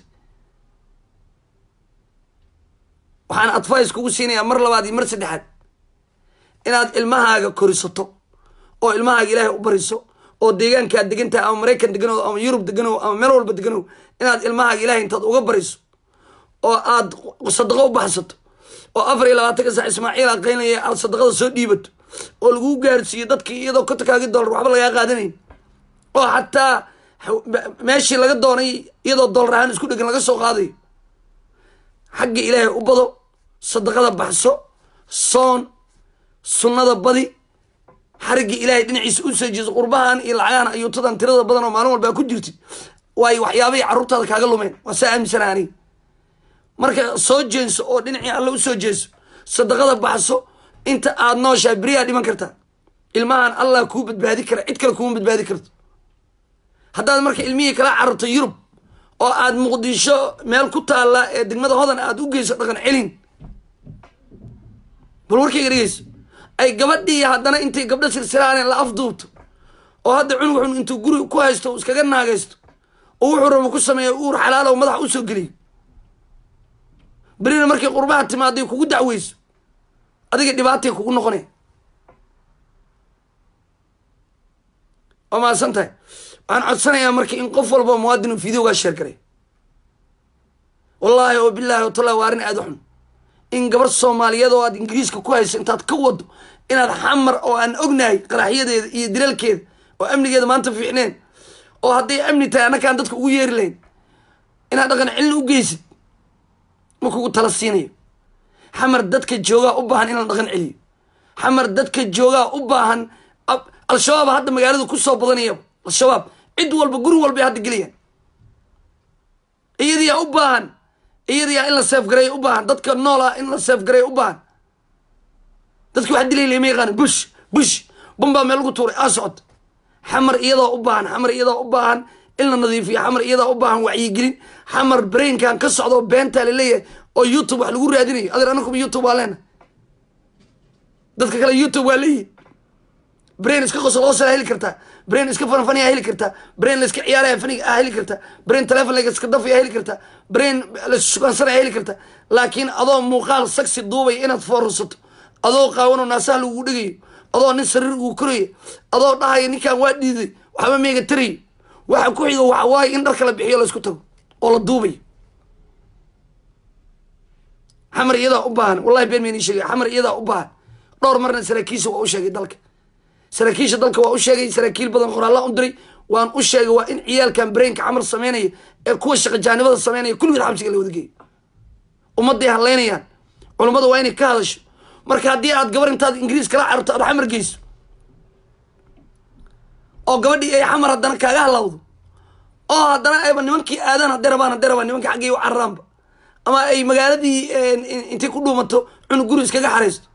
waxaan advice kugu siinayaa mar labaad iyo mar saddexaad inaad ilmahaaga korisato oo ilmahaaga ilaahay u bariso oo deegaankaad degan tahay ama maraykan deganow ama yurub deganow ama meel walba deganow inaad ilmahaaga ilahay intaad uga bariso oo aad sadaqo u baxsato oo afar iyo labaatanka sax ismaaciil aqaynaya aad sadaqada soo dhiibato oo laguu gaarsiiyo dadkii iyadoo kontonkaagi dollar waxba lagaa qaadanayn oo xataa meeshii laga doonay iyadoo dollar ahaan isku dhegan laga soo qaadayo xagga ilaahay u bado sadaqada baxso soon sunnada badi xariggii ilaahay dhinaciisa u soo jeeso qurbahan iyo lacagahan ayuutadan tirada badan oo maalin walbaa ku jirtid waayo waxyaabahay carruurtaada kaaga lumeen waa saa aaminsana aniga marka soo jeenso oo dhinacii alle u soo jeeso sadaqada baxso inta aad nooshahay beriyaa dhiman kartaa ilmahan allah kuu badbaadi kara cid kale kuuma badbaadi karto haddaad marka ilmihii kala cararto yurub oo aad muqdisho meel ku taalla ee degmada hodan aad u geyso dhaqan celin bal warkayga dhegeyso ay gabadhii haddana intay gabdho silsilaaneen la afduubto oo hadda cunug xun intuu guri ku haysto uu iskaga naagaysto oo wuxuu rabo ku sameeya uur xalaalo madaxa usoo geliyo berina markay qurbaha timaaday kugu dacweyso adiga dhibaatay kugu noqonaya waa mahadsan tahay waxaan codsanayaa marka in qof walba muwaadin uu videogaa sheer garay wallaahi oo bilaahi o talla waa arrin aada u xun in gabar soomaaliyeed oo aad ingiriiska ku hayso intaad ka wado inaad xamar oo aan ognahay qaraxyadeeda iyo dilalkeeda oo amnigeeda maanta fiicneen oo hadday amni tahay annakaan dadka ugu yeeri lahayn inaad dhaqan celin u geysid ma kugu tala siinayo xamar dadka joogaa u baahan in la dhaqan celiyo xamar dadka joogaa u baahan al-shabaab hadda magaalada kusoo badanayaba al-shabaab cid walba guri walbay hadda geliyaan iyadiyaa u baahan iyadiyaa in la seefgareeya u baahan dadka nool ah in la seefgareeya u baahan dadki wax dilay lama yaqaana bush bush bambaa meel lagu tuuray aa socota xamar iyadoo u baahan xamar iyadoo u baahan in la nadiifiyo xamar iyadoo u baahan wacyigelin xamar brainkan ka socda oo beentaa laleeyahay oo youtube wax lagu raadinayo adeer anakuba youtube waa leena dadka kale youtube waa leeyihin brain iska qosol hoosala heli kartaa brain iska fanfaniyaa heli kartaa brain laiska ciyaaraya faniga ah heli kartaa brain telefon laiska dafaya heli kartaa brain laissugansanaya heli kartaa laakiin adoo muuqaal sagsi duubaya inaad foorarsato adoo qaawanoo naasaha lagugu dhigayo adoo nin sariir ugu korayo adoo dhahaya ninkaan waa dhiiday waxba meega tarayo waxa ku xigo waxa waaye in dharka la bixiyo laysku tago oo la duubayo xamar iyadaa u baahan wallahi been mayni sheegay xamar iyadaa u baahan dhowr marna saraakiisha waa u sheegay dalka saraakiisha dalka waa u sheegay saraakiil badan qoraalla u diray waan u sheegay waa in ciyaalkan brainka xamar sameynaya ee kuwa shaqajaanimada sameynaya kulligood xabsiga la wada geeyo ummadday hadlaynayaan culummada waa inay ka hadasho marka haddii aad gabar intaad ingiriis kala cararto aad xamar geyso oo gabadhii ay xamar haddana kaaga halawdo oo haddana ayba nimankii aadaan hadday rabaan hadday rabaan nimankii xaggii u cararaanba ama ay magaaladii intay ku dhuumato cunug guri iskaga xaraysto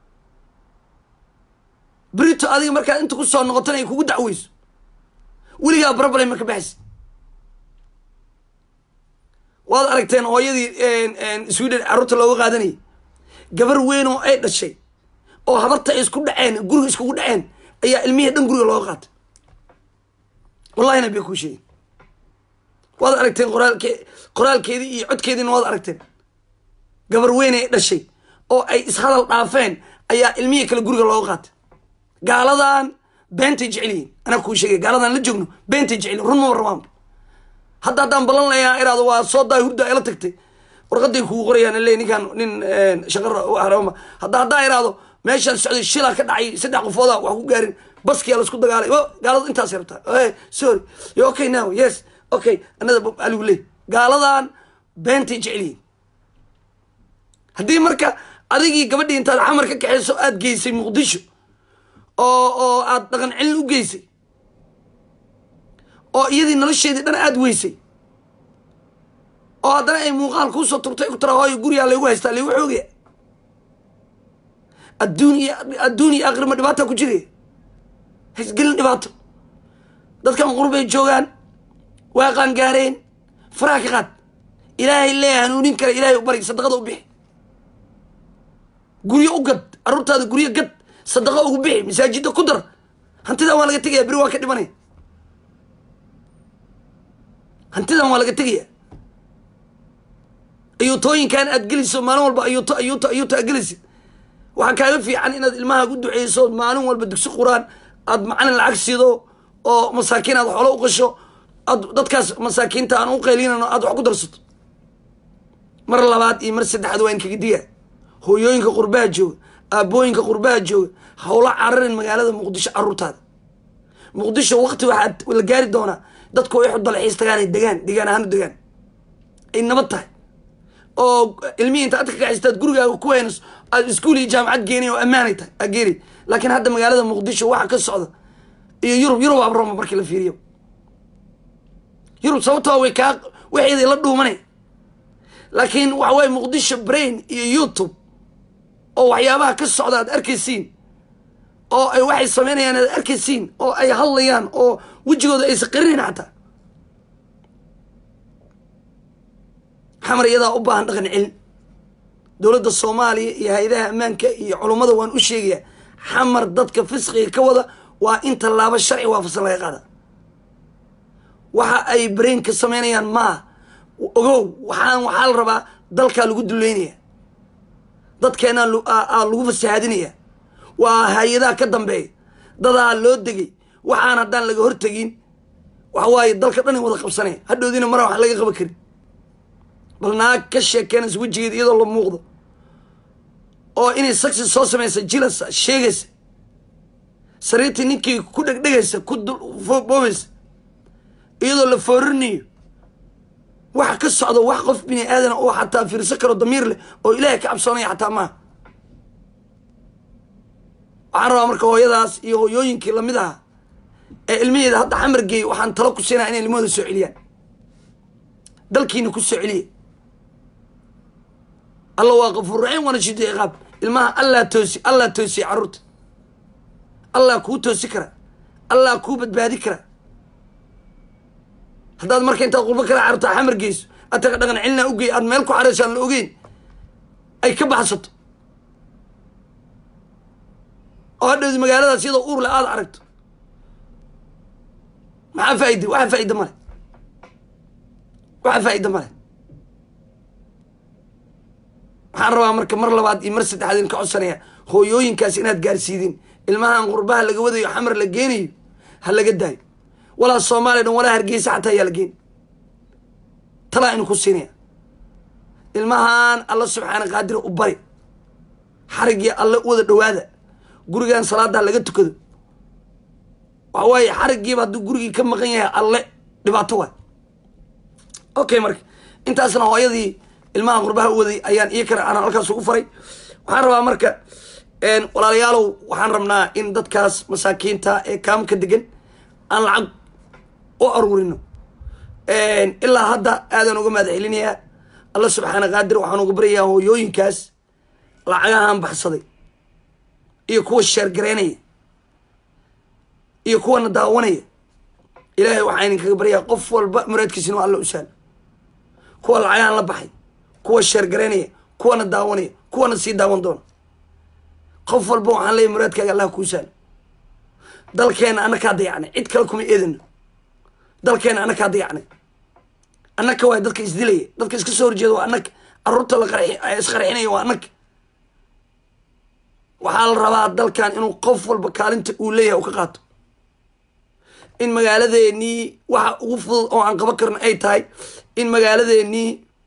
brito adiga markaad inta ku soo noqotana ay kugu dacweyso weligaa problem marka baxaysa waad aragteen hooyadii sweden carruurta looga qaadanayay gabar weyn oo ay dhashay oo habarta ay isku dhaceen guriga iskugu dhaceen ayaa ilmihii dhan guriga looga qaatay wallahina bay kuu sheegin waad aragteen qoraalke qoraalkeedii iyo codkeediina waad aragteen gabar weyn ay dhashay oo ay ishadal dhaafeen ayaa ilmihii kale guriga looga qaatay gaaladan beentay jeceliyiin anaa kuu sheegay gaaladan la joogno beentay jeceliyin run maba rabaanba hadda haddaan ballan layaa iraado waa soo daay hurda ila tagtay warqaday kugu qorayaan le ninkaan nin shaqar harama hadda haddaa iraado meeshaan socday shilaa ka dhacay saddex qofooda wax ku gaarin baskiyaa laisku dagaalay o gaalada intaas rabtaa sorry yo okay now yes okay anada aligu ley gaaladan beentay jeceliyiin haddii marka adigii gabadhii intaad xamar ka kaxeyso aada geysay muqdisho oo oo aada dhaqan celin u geysay oo iyadii nolosheedii dhan aada weysay oo haddana ay muuqaal kuusoo turtay ku tara hooyo gurigaa laygu haystaa laygu xoogaya adduun iyo adduun iyo aakhirma dhibaata ku jiraya haysgelin dhibaato dadkan qurbay joogaan waa qaangaareen faraha ka qaad ilaahay lee hanuunin kara ilaahay u bari sadaqada u bixi guryo u gad carruurtaada guryo gad sadaqa ugu bixi masaajida ku dar hantidan waa laga tegaya beri waa ka dhimanaya hantidan waa laga tegaya ayuutooyinkan aad geliso maalin walba ayuuto ayuuto ayuuto aad gelisid waxaa kaaga fiican inaad ilmaha u duceyso maalin walba dugsi quraan aad macalin lacag sido oo masaakiin aad xoolo u qasho aad dadkaas masaakiinta aan u qaylinano aad wax ku darsato mar labaad iyo mar saddexaad waa in kaga diya hooyooyinka qurbaha jooga aabooyinka qurbaha jooga hawla cararin magaalada muqdisho carruurtaada muqdisho waqti waxaad la gaari doonaa dadku ay xudalxiis tagaan ay degaan degaan ahaan u degaan ay nabad tahay oo ilmihii inta adka kaxistaad gurigaaga ku haynayso aad iskuul iyo jaamacad geenay oo ammaanay tahay aa geenay laakiin hadda magaalada muqdisho waxa ka socda iyo yurub yurub abroma markii la fiiriyo yurub sababtoo way kaa waxeeday la dhuumanay laakiin waxa waye muqdisho brain iyo youtube oo waxyaabaha ka socda aad arkaysiin oo ay waxay sameynayaan aad arkaysiin oo ay hadlayaan oo wejigooda aysa qarinayn xataa xamar iyadaa u baahan dhaqan celin dowladda soomaaliya iyo hay-adaha ammaanka iyo culummada waan u sheegayaa xamar dadka fisqiga ka wada waa in tallaabo sharci waafaqsan laga qaada waxa ay brainka sameynayaan maa ogow waxaan waxaa la rabaa dalkaa lagu duleynaya dadkeenaa lagu fasahaadinaya waa hay-adaha ka dambeeya dadaa loo degay waxaan haddaan laga hortegin waxa waaye dalka dhan in wada qabsanaya hadhoodiina mara wax laga qaban karin bal naag ka sheekeenaysa wejigeeda iyadoo la muuqdo oo inay saksi soo samaysa jilasa sheegaysa sariirtii ninkii ku dhegdhegaysa ku boobaysa iyadoo la foorinayo waxa ka socda wax qof bini aadana oo xataa fiirsan karo damiir leh oo ilaahay ka cabsoonaya xataa maaha waxaan rabaa marka hooyadaas iyo hooyooyinkii lamid aha ee ilmaheeda hadda xamar geeyay waxaan talo ku siinaya inay ilmahooda soo celiyaan dalkiina ku soo celiya alla waa qafuur raxiim waana shido ciqaab ilmaha allaa toosi allaa toosiya carruurta allaa kuu toosi kara allaa kuu badbaadi kara haddaad marka intaad qurbo kala carurta xamar geyso ataga dhaqan celinaa ugey aad meel ku xarayso aan la ogeyn ay ka baxsato oo hadhowdi magaaladaas iyadoo uurle aada aragto maxaa faaide waxa faaida male waxa faa'iida male waxaan rabaa marka mar labaad iyo mar saddexaad in ka codsanaya hooyooyinkaas inaad gaarsiidin ilmahan qurbaha laga wadayo xamar la geenayo ha laga daayo walaa soomaaliya dhan walaa hargeysa xataa ayaa la geeni talaa inu ku siinaya ilmahan alla subxaana qaadira u bari xarigii alle u wada dhawaada gurigan salaada laga tukado waxa waaye xarigiiba hadduu gurigii ka maqan yahay alle dhibaato waay okay marka intaasna hooyadii ilmaha qurbaha u waday ayaan iyo kale aan halkaas ugu faray waxaan rabaa marka walaalayaalow waxaan rabnaa in dadkaas masaakiinta ee kaamka degan aan lacag u aruurino ilaa hadda aadaan uga mahad celinayaa alla subxaana qaadir waxaan uga baryayaa hooyooyinkaas lacagahaan baxsaday iyo kuwa sheergareynaya iyo kuwana daawanaya ilaahay waxaa idinkaga baryayaa qof walba muraadkiisina waa alla u sahlo kuwa lacagahan la baxay kuwa sheergareynaya kuwana daawanaya kuwana sii daawan doona qof walba waxaan leeyahy muraadkaaga allah kuu sahlo dalkeena annakaa dayacnay cid kale kuma eedano dalkeena annakaa dayacnay annaka waay dadka isdilaya dadka iska soo horjeeda waa annaka caruurta la qarxi isqarxinaya waa annaka waxaa la rabaa dalkan inuu qof walba kaalinta uu leeyahay uu ka qaato in magaaladeenii waxa ugu fudud oo aan qaban karno ay tahay in magaaladeenii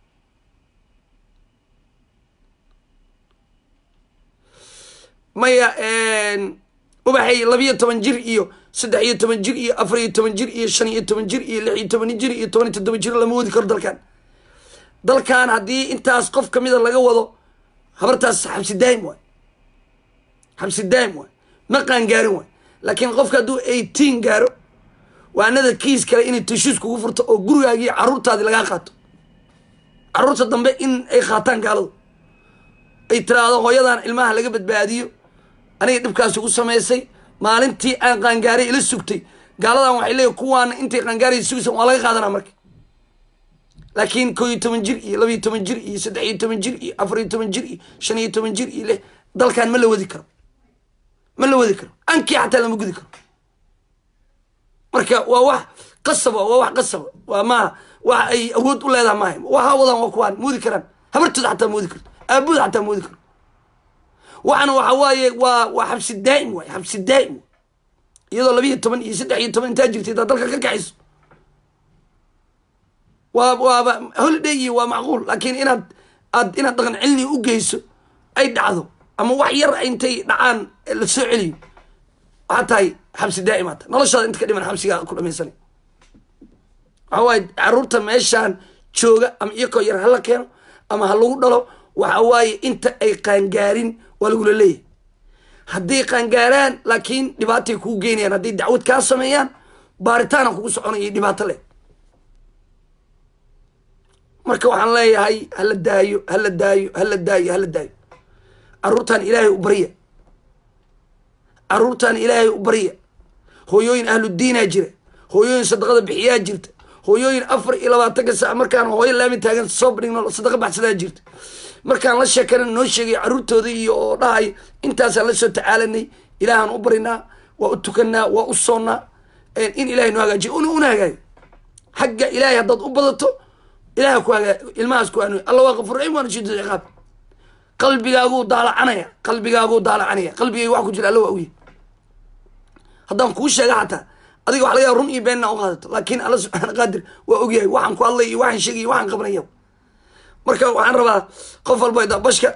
maya ubaxay labiyo toban jir iyo saddex iyo toban jir iyo afar iyo toban jir iyo shan iyo toban jir iyo lix iyo toban jir iyo toban iyo toddoba jir lama wadi karo dalkan dalkan haddii intaas qof kamida laga wado habartaas xabsi daa'im waay xabsi daa'im waay ma qaangaarin waay laakiin qofka hadduu eighteen gaaro waanada kiis kale inay tashuus kugu furto oo gurigaagii caruurtaadii lagaa qaato caruurta dambe in ay qaataan gaaladu ay tiraahdo hooyadan ilmaha laga badbaadiyo aniga dhibkaasi ku samaysay maalintii aan qaangaaray ila sugtay gaaladan waxay leeyihin kuwaana intay qaangaaray sugaysan waa laga qaadanaa marka laakiin koo iyo toban jir iyo laba iyo toban jir iyo saddex iyo toban jir iyo afar iyo toban jir iyo shan iyo toban jir iyo lix dalkan ma la wadi karo ma la wadi karo ankii xataa lama gudi karo marka waa wax qasaba waa wax qasaba waa maaha wax ay awood u leedaha maaha waxa wadaan waa kuwaan moodi karaan habartooda xataa moodi karto aabooda xataa moodi karo waxana waxa waaye waa waa xabsi daa'im waay xabsi daa'im iyadoo labiiyo toban iyo saddex iyo toban intaa jirtay daa dalka ka kaxayso waa waaba holiday iyo waa macquul laakiin inaad aad inaad dhaqan cilni u geyso ay dhacdo ama wax yar intay dhacaan la soo celiyo waxaa tahay xabsi daa'im ata noloshaada inta ka dhiman xabsigaa ku dhamaysanay waxa waaye caruurta meeshaan jooga ama iyakoo yar hala keeno ama ha lagu dhalo waxa waaye inta ay qaangaarin waa lagula leeyahay hadday qaangaaraan laakiin dhibaatay kuu geynayaan hadday dacwad kaa sameeyaan baaritaana kugu soconaya dhibaato leh marka waxaan leeyahay hala daayo hala daayo hala daayo hala daayo caruurtaan ilaahay u barya caruurtaan ilaahay u barya hooyooyin ahludiinaa jira hooyooyin sadaqada bixiyaa jirta hooyooyin afar iyo labaatanka saac markaan hooyo laami taagan soo badhigno sadaqa baxsadaa jirta markaan la sheekana noo sheegay caruurtooda iyo oo dhahay intaasaan la soo tacaalanay ilaahaan u barinaa waa u tukanaa waa u soonnaa in ilahay noo hagaajiyo una una hagaayo xagga ilaahay haddaad u badato ilaha ku hagaa ilmahaas ku hanuuy alla waa qafur raxiim waana shidid ciqaab qalbigaaguu daalacanaya qalbigaaguu daalacanaya qalbigayga wax ku jira alla waa uya haddaan kuu sheega xataa adiga waxa laga yaaba run iyo beenna u qaadato laakiin alla subxaana qaadir waa ogyahay waxaan ku hadlay iyo waxaan sheegay iyo waxaan qabanaya marka waxaan rabaa qof walba da bashka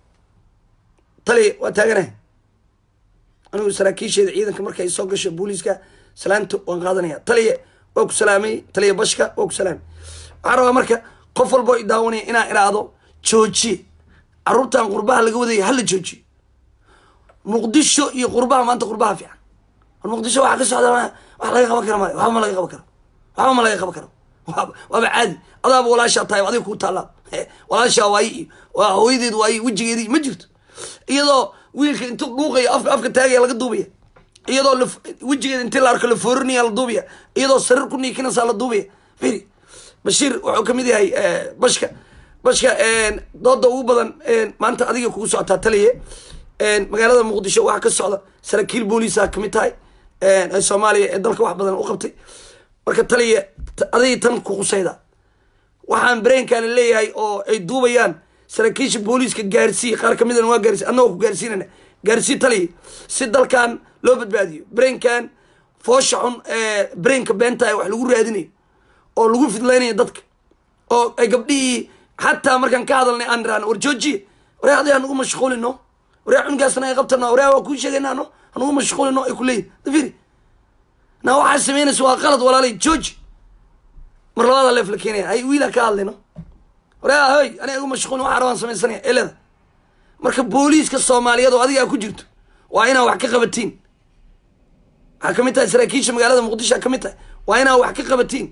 tali waa taaganahay anigu saraakiisheeda ciidanka markay soo gasho booliiska salaanta waan qaadanaya taliye waa ku salaamay taliye bashka waa ku salaamay waxaan rabaa marka qof walba i daawanaya inaan iraahdo joojiye caruurtan qurbaha laga wadaya hala joojiyo muqdisho iyo qurbaha maanta qurbaha fiican war muqdisho waxaa ka socda wax laga qaban kara maayo waxba ma laga qaban karo waxba ma laga qaban karo waaba caadi adaaba walaashaa tahay adiga kuu taallaa walaashaa waaye iyo waa hooyadeed waaye wejigeedii ma jirto iyadoo wiilka intuu dhuuqayo afka afka taagaya laga duubaya iyadoo wejigeeda intii la arko la foorinaya la duubaya iyadoo sariir ku niikinaysaa la duubaya firi bashiir wuxuu kamid yahay bashka bashka dooda ugu badan maanta adiga kugu socotaa taliye magaalada muqdisho waxaa ka socda saraakiil booliisa kamid tahay soomaaliya ee dalka wax badan u qabtay marka taliye aday tan ku qusayda waxaan bareenkaana leeyahay oo ay duubayaan saraakiisha booliiska gaarsiiy qaar kamidana waa gaarsiy annagoo ku gaarsiinana gaarsii taliye si dalkan loo badbaadiyo bareenkan foosha xun bareenka beenta wax lagu raadinayo oo lagu fidlaynayo dadka oo ay gabdhihii xataa markaan ka hadalnay aan irahno war joojiye waryaa aday hanugu mashquulino waryaa cunugaasna ay qabtano waryaa waa kuu sheegaynaano hanugu mashquulino ay kuleeyihin dafiri na waxaa samaynaysa waa qalad walaalay jooji mar labaada leef la keenaya hay wiila ka hadlayno waryaa hoy aniga igu mashquulin waxaa rabaan samaysanaya eleda marka booliiska soomaaliyeed oo adigaa ku jirto waa inaa wax ka qabatiin waxaa kamid tahay saraakiisha magaalada muqdisho kamid tahay waa inaa wax ka qabatiin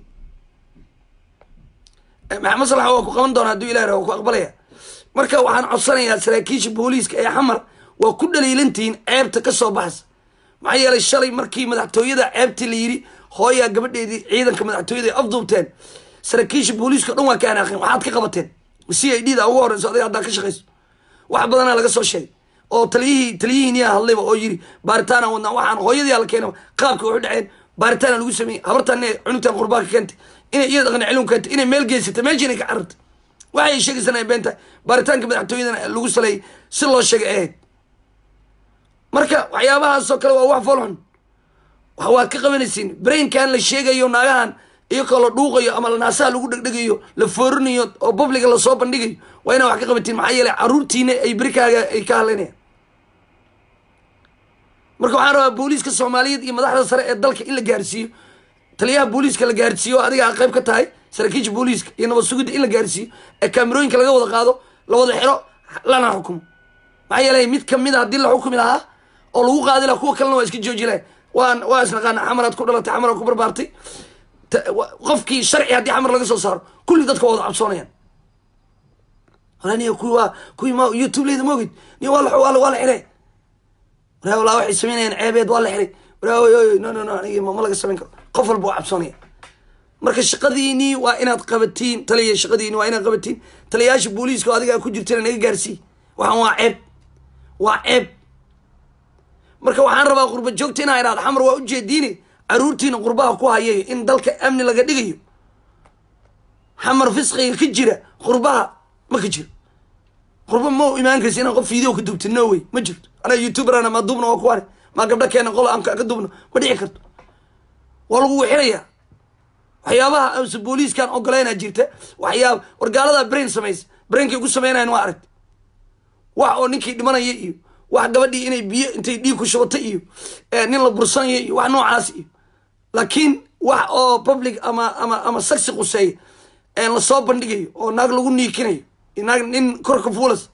maxamed salax waa ku qaban doona hadduu ilah waa ku aqbalaya marka waxaan codsanayaa saraakiisha booliiska ee xamar waa ku dhaliilantihiin ceebta ka soo baxaysa maxaa yeelay shalay markii madaxtooyada ceebtii la yidhi hooyaa gabadheedii ciidanka madaxtooyada ay afduubteen saraakiisha booliiska o dhan waa ka anaaqeen waxaad ka qabateen c i d da ugu horeyso adiga haddaa ka shaqayso wax badanaa laga soo sheegay oo taliyihii taliyihiiniyaa hadlayba oo yidhi baaritaana wadnaa waxaan hooyadii la keena qaabka waxu dhaceen baaritaana lagu sameeyey habartaan inay cunugtaan qurbaa ka keentay inay iyada dhaqan celin keentay inay meel geysatay meesha inay ka carartay waxay sheegaysan ay been tahay baaritaanka madaxtooyadana lagu saleeyay si loo sheegay ahayd marka waxyaabahaasoo kale waa wax folxun waa ka qabanaysiin brainkan la sheegayo naagahan iyakoo la dhuuqayo ama naasaha lagu dhegdhegayo la foorinayo oo publica lasoo bandhigayo waa inaa wax ka qabatiin maxaa yeelay caruurtiina ay berikaaga ay ka hadlaynayaan marka waxaan rabaa booliiska soomaaliyeed iyo madaxda sare ee dalka in la gaarsiiyo taliyaha booliiska la gaarsiiyo oo adiga qayb ka tahay saraakiisha booliiska iyo nabad sugidda in la gaarsiiyo ee kaamirooyinka laga wada qaado la wada xiro lana xukumo maxaa yeelay mid kamid a haddii la xukumi lahaa oo lagu qaadi lahaa kuwa kalena waa iska jooji lahay waan waa isnaqaana xamaraad ku dhalatay xamaraad ku barbaartay qofkii sharci haddii xamar laga soo saaro kulli dadka waa wada cabsoonayaan niy kuwi waa kuwii ma youtube leyda maogid niy waa la waa la xiray waraa walaa waxay samaynayaan ceebeed waa la xiray waraa no no no anigi ma laga samayn karo qof walba waa cabsoonaya marka shaqadiinii waa inaad qabatiin taliya shaqadiini waa inaad qabatiin taliyayaasha booliiska oo adigaa ku jirtana naga gaarsiiy waxaan waa ceeb waa ceeb marka waxaan rabaa qurba joogta inaa idhahdo xamar waa ujeediine caruurtiina qurbaha ku hayayo in dalka amni laga dhigayo xamar fisqiga ka jira qurbaha ma ka jiro qurba ma imaan karsi inaan qof video ka duubta no way ma jirto anaga youtuberana ma duubna waa kuwane maa gabdho keena qol aan ka duubno ma dhici karto waa lagu wixirayaa waxyaabaha amse booliiskan ogoleynaa jirta waxyaaba wargaalada brain samaysa brainkay ugu sameynayan waa aragti wax oo ninkii dhimanaya iyo wax gabadhii inay biyo intay dhiig ku shubatay iyo nin la bursanaya iyo wax noocaas iyo laakiin wax oo public ama ama ama saksi quseeya lasoo bandhigayo oo naag lagu niikinayo naag nin korka fuulas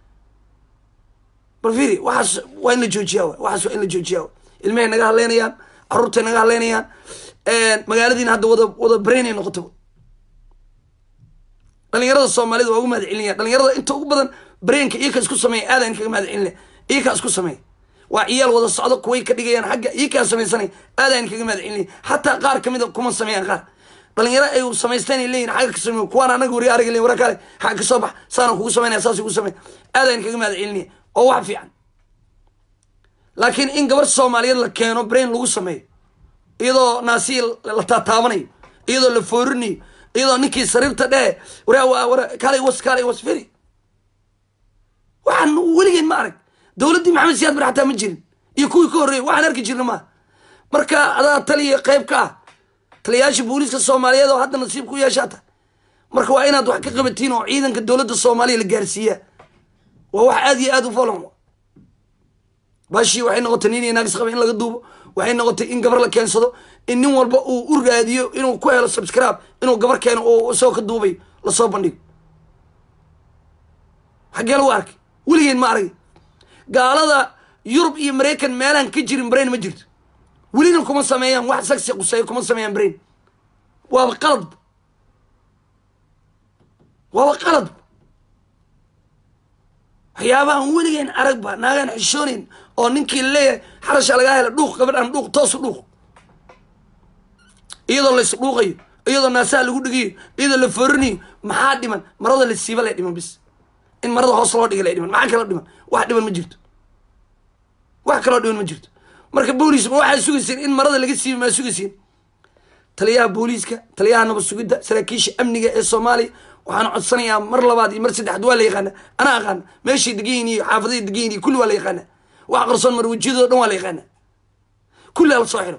bal firi waxaas waa in la joojiyaa wa waxaas waa in la joojiyaa wa ilmahay naga hadleynayaan caruurtay naga hadleynayaan magaaladiina hadda wada wada brainay noqoto dhalinyarada soomaalida waa ugu mahad celinaya dhalinyarada inta ugu badan brainka iyaka isku sameeya aadan kaga mahad celinaya iyakaa isku sameeya waa ciyaal wada socdo kuway ka dhigayaan xagga iyakaa samaysanaya aadaan kaga mahad celinaya xataa qaar kamid a kuma sameeyaan qaar dhalinyaro ay samaysteen ay leeyihin xagga ka sameeyo kuwaan anaga wari arag leyin wara kale xagga ka soo bax saana kugu samaynaya saas kugu sameya aadaan kaga mahad celinaya oo wax fiican laakiin in gabar soomaaliyeed la keeno brain lagu sameeyo iyadoo naasiya la taataabanayo iyadoo la foorinayo iyadoo ninkii sariirta dhee waraa wara kaalay was kaalay was firi waxaan weligeen ma arag dowladdii maxamed siyaad bar xataa ma jirin iyo kuwii ka horreeyay waxaan arki jirna maaha marka adaa taliya qayb ka ah taliyayaasha booliiska soomaaliyeed oo hadda nasiib ku yeeshaata marka waa inaad wax ka qabatiin oo ciidanka dowladda soomaaliya la gaarsiiyaa waa wax aada iyo aada u folon bashii waxay noqotay nin iyo naagis qaba in laga duubo waxay noqotay in gabar la keensado in nin walba uu u raadiyo inuu ku helo subscribe inuu gabar keeno oo isagoo ka duubayo lasoo bandhigo xaggee lagu arkay weligeen ma arag gaalada yurub iyo maraykan meelaan ka jirin brain ma jirto welina kuma sameeyaan wax sagsi quseeyo kuma sameeyaan brain waaba qaladba waaba qaladba waxyaabahan weligeen aragba naagaan xishoonayn oo ninkii laleeyahay xarasha lagaa hela dhuuq gabadhaan dhuuq toosu dhuuq iyadoo lays dhuuqayo iyadoo naasaha lagu dhigayo iyadoo la forinayo maxaa dhiman marada la siiba lay dhiman bis in marada hoos loo dhiga lay dhiman maxaa kaloo dhiman wax dhiman ma jirto wax kaloo dhiman ma jirto marka booliis ma waxaa sugayseen in marada laga siiba maa sugayseen taliyaha booliiska taliyaha nabad sugidda saraakiisha amniga ee soomaaliya waxaan codsanayaa mar labaad iyo mar saddexaad waa la yaqaana anaa aqaana meeshay degayin iyo xaafadahay degayin iyo kulli waa la yaqaana wax qarsoon marwajiyadoo dhan waa la yaqaana kulli ala soo xiro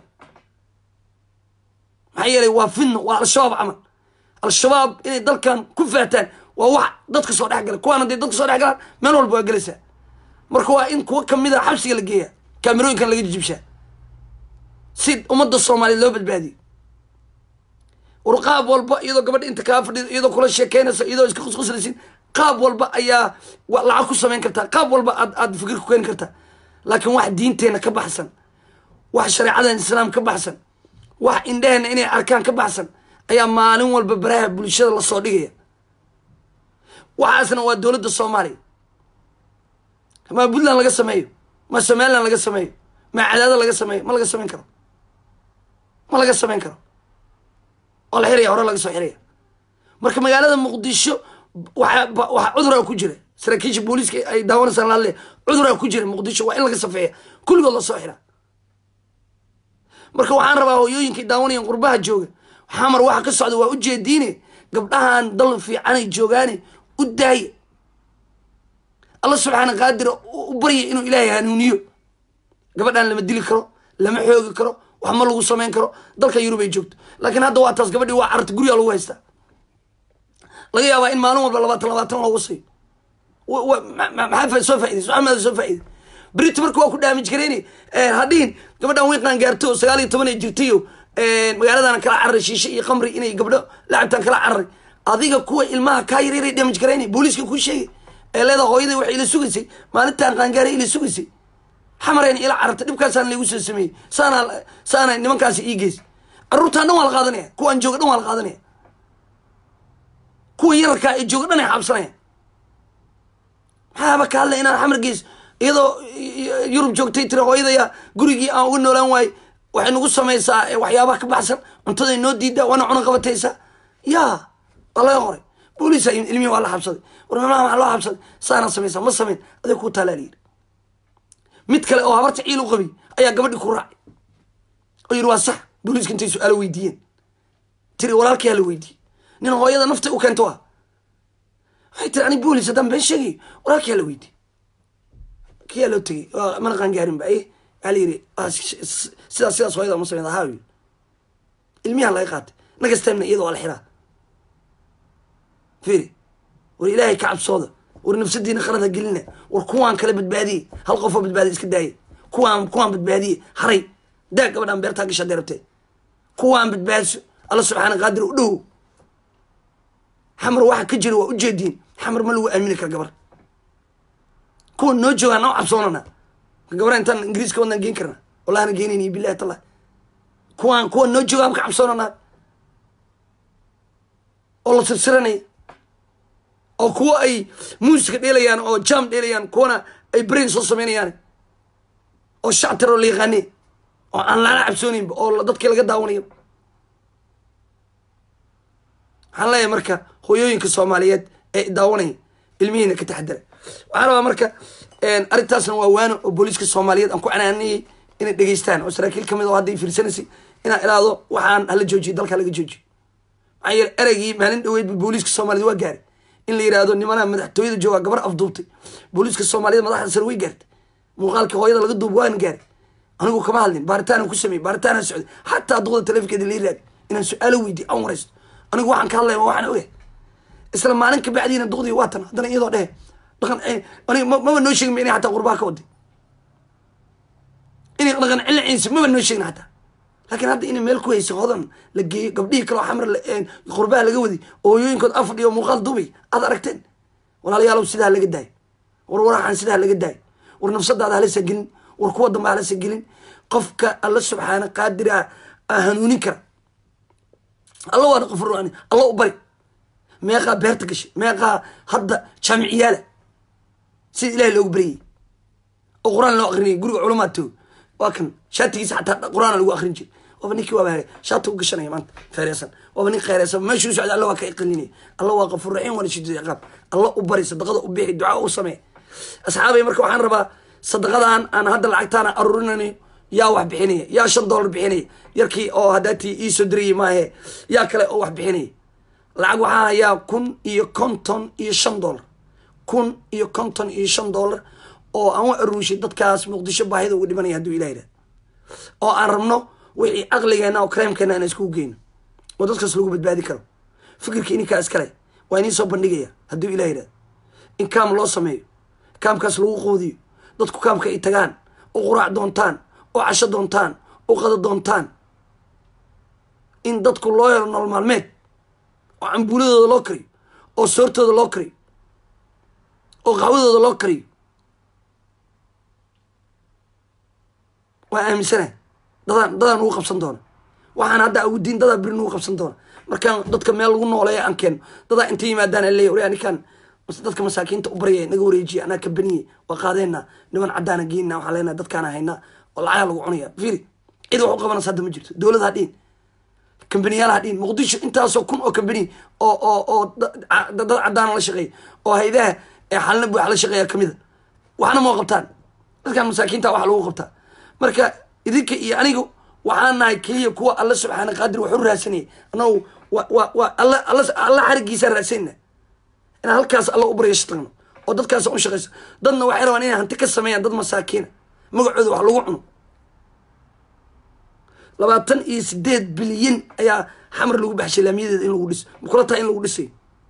maxaa yeelay waa fidno waa al-shabaab camal al-shabaab inay dalkan ku fahtaan waa wax dadka soo dhex gala kuwaan hadday dadka soo dhex galaan meel walba waa gelaysaa marka waa in kuwa kamid a xabsiga la geeya kaamirooyinkan laga jijibshaa si ummadda soomaaliyeed loo badbaadiyo warqaab walba iyadoo gabadha inta kaa fadhido iyadoo kula sheekeynaysa iyadoo iska qusquslaysin qaab walba ayaa lacag ku samayn kartaa qaab walba aad aad fikir ku keeni kartaa laakiin wax diinteena ka baxsan wax shareecadan islaam ka baxsan wax indheheena inay arkaan ka baxsan ayaa maalin walba baraha bulshada lasoo dhigaya waxaasna waa dowladda soomaaliya ma puntland laga sameeyo ma somaliland laga sameeyo ma cadaado laga sameeyo ma laga samayn karo ma laga samayn karo oo la xiraya hore laga soo xiraya marka magaalada muqdisho waxa waxaa cuduraa ku jira saraakiisha booliiska ay daawanaysaan laale cuduraa ku jira muqdisho waa in laga safeeya kulligood lasoo xira marka waxaan rabaa hooyooyinkay daawanayan qurbaha jooga xamar waxa ka socda waa ujeediine gabdhahan dal fiicanay joogaane u daaya alla subxaana qaadira u barya inuu ilaahay hanuuniyo gabadhaan lama dili karo lama xoogi karo wax ma lagu samayn karo dalka yurub ay joogto laakiin hadda waa taas gabadhii waa cararta guriga lagu haystaa laga yaabaa in maalin walba labaatan labaatan loogu sayo maxaa soo faaidaysa waxaa maada soo faa'iday brit marka waa ku daamij gareyne hadhihin gabadhan wiiqaan gaarto oo sagaal iyo toban ay jirtayo magaaladana kala cararay shiishe iyo khamri inay gabdho lacabtaan kala cararay adiga kuwa ilmaha kaa yareeray damaj gareyne booliiska kuu sheegay ee leeda hooyaday waxay ila sugaysay maalintaan qaangaaray ila sugaysay xamarayna ila carartay dhibkaasaan laygu soo sameeyey saana saana nimankaasi ii geys carruurtaan dhan waa la qaadanaya kuwaan jooga dhan waa la qaadanaya kuwa yararkaa ee jooga dhan ay xaabsanaya maxaaba ka hadlay inaan xamar geys iyadoo yurub joogtay tiri hooyadaya gurigii aan uga noolaan waaye waxay nagu samaysaa waxyaabaha ka baxsan cuntaday noo diidaa waana cuna qabataysaa ya waa laga qoray booliisa ilmihi waa la xabsaday war mamaha waxaa loo xabsaday saanaa samaysaa ma samayn adig kuu taalaa layidhi mid kale oo habarta ciil u qabiy ayaa gabadhii ku raacay oo yidhi waa sax booliiska intay su-aalo weydiiyeen tiri walaalkii hala weydiiyey nin hooyada naftay u keento ah waxay tiri ani boolis haddaan been sheegay walaalkii hala weydiiyey kiyaa loo tegey mana qaangaarin ba waxaa la yidhi sidaas sidaas hooyada ma samayn haa yidhi ilmiyaha laga qaatay nagastamna iyada waa la xiraa fiiri war ilaahay ka cabsooda war nafsadiina khalada gelina war kuwaan kala badbaadiye hal qofoo badbaadiye iska daaye kuwaan kuwaan badbaadiye haray daa gabadhaan beertaa gasha hadday rabtee kuwaan badbaadiso alla subxaana qaadir u dhow xamar waxa ka jira waa ujeediin xamar ma lagu aamini kara gabar kuwa noo joogaan noo cabsoonana gabara intaan ingiriiska wadnaan geen karna wallahana geenayni bilahi tallah kuwaan kuwa noo joogaan ka cabsoonanaa oo la sirsiranaya oo kuwo ay muusica dheelayaan oo jam dheelayaan kuwana ay brain soo samaynayaan oo shactar oo la yaqaane oo aan lana cabsoonaynba oo dadkii laga daawanayo waxaan leeyahay marka hooyooyinka soomaaliyeed ee daawanaya ilmihiina ka taxadara waxaan rabaa marka arrintaasna waa waano oo booliiska soomaaliyeed aan ku canaanayay inay dhegeystaan oo saraakiil kamid oo hadday fiirsanaysay inaan ilaado waxaan hala joojiyo dalka laga joojiyo maxaa yeele ereygii maalin dhaweydba booliiska soomaaliyed waa gaaray in la yidhaahdo nimanaha madaxtooyada joogaa gabar afduubtay booliiska soomaaliyed madaxda sare way gaartay muuqaalkii hooyada laga duub waana gaaray anigu kama hadlin baaritaana ku sameeyey baaritaana socday xataa duqda taleefonkeeda lai raadi inaan su-aalo weydiy aan waraysto anigu waxaan ka hadlaya waxaan ogahay isla maalin ka bacdiina duqdii waa tan haddana iyadoo dhehe dhaqan aniga maba noo sheegin inay xataa qurbaha ka waday inay dhaqan ciliciisa maba noo sheegin xataa laakiin hadda inay meel ku haysa hodan la geeyo gabdhihii kaleo xamar qurbaha laga waday oo hooyooyinkood afadhiyo muuqaal dubay aad aragteen walaalayaalow sidaa laga daayo war waraxan sidaa laga daayo war nafsadaada halasa gelin war kuwa dambe halasa gelin qofka alla subxaana qaadira a hanuunin kara alla waana qofur alla u bari meeqaa beerta gashay meeqaa hadda jaamiciyaala sida ilahay loogu baryayay oo qur-aan loo akrinayay guriga culumaad toogo waa kan shaatigiisa xataa qur-aana lagu akrin jiray waaba ninkii waaba shaati u gashanaya maanta feereysan waaba nin kheyresan meeshuu socda alla waa ka iqalinaya alla waa qafur raxiim waana shidid ciqaab alla u bari sadaqada u bixi ducaa u samee asxaabay marka waxaan rabaa sadaqadan aan hadda lacagtaana aruurinanayo yaa wax bixinaya yaa shan dollar bixinaya yarkii oo hadaatii iisoo dirayay maahe yaa kale oo wax bixinaya lacag waxaa hayaa kun iyo konton iyo shan dollar kun iyo konton iyo shan dollar oo aan u aruushay dadkaas muqdisho baahida ugu dhimanaya hadduu ilah yidhahdo oo aan rabno wixii caqligeena oo kareemkeena aan iskugu geyno oo dadkaas lagu badbaadi karo fikirka ininkaa iskale waa inii soo bandhigaya hadduu ilah yidhahdo in kaam loo sameeyo kaamkaas lagu qoodiyo dadku kaamka ay tagaan oo quraac doontaan oo casho doontaan oo qado doontaan in dadku loo helo nolol maalmeed oo cambuuladooda loo kariyo oo soortooda loo kariyo oo qaxwadooda loo kariyo waa aaminsana dadaan dadaan nugu qabsan doona waxaan hadda awudiin dadaa beri nugu qabsan doona markaan dadka meel lagu nooleeya aan keeno dadaa inta yimaadaan aan leeya wari ninkaan dadka masaakiinta u baryaya naga wareejiya anaa ka baniye waa qaadeena niman caddaana geenna waxaan leenahay dadkaana haynaa oo lacagaa lagu cunaya fiiri cid wax u qabanaysa hadda ma jirto dowlad hadhiin kambaniyaal hadhiin muqdisho intaasoo kun oo kambani oo oo oo dad caddaana la shaqeeya oo haydaha ee xalina buuxa la shaqeeya kamid a waxna moo qabtaan dadkan masaakiinta wax lagu qabtaa marka idinka iyo anigu waxaan nahay keliya kuwa alla subxaana qaadir wax u raadsanayay annagu wa wa wa alla alla alla xarigiisa raadsanayna inaan halkaas alla u baryasho tagno oo dadkaas u shaqayso dadna waxay rabaan inay hanti ka sameeyaan dad masaakiina magacooda wax lagu cuno labaatan iyo sideed bilyan ayaa xamar lagu baxshay laamiyadeeda in lagu dhiso makula tahay in lagu dhisayo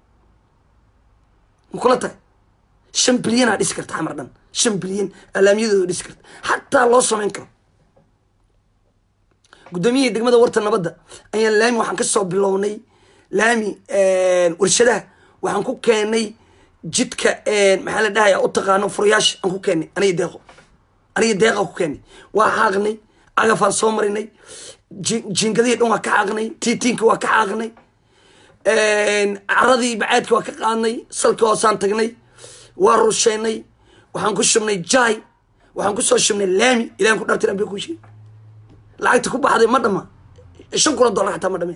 makula tahay shan bilyanaa dhisi karta xamar dhan shan bilyan aa laamiyadeeda dhisi karta xataa loo samayn karo guddoomiyihii degmada warta nabadda ayaan laami waxaan kasoo bilownay laami warshadaha waxaan ku keenay jidka maxaa la dhahaya u taqaano furayaasha aan ku keenay aniga deeqo aniga deeqa ku keenay waa xaaqnay cagafaan soo marinay jiingadihii dhan waa ka xaaqnay tiitiinka waa ka xaaqnay caradii bacaadka waa ka qaadnay salka hoosaan tagnay waa rusheynay waxaan ku shubnay jaay waxaan kusoo shubnay laami ilahan ku dhartiran bay ku sheeg lacagta ku baxday ma dhama shan kuna dollar xataa ma dhameen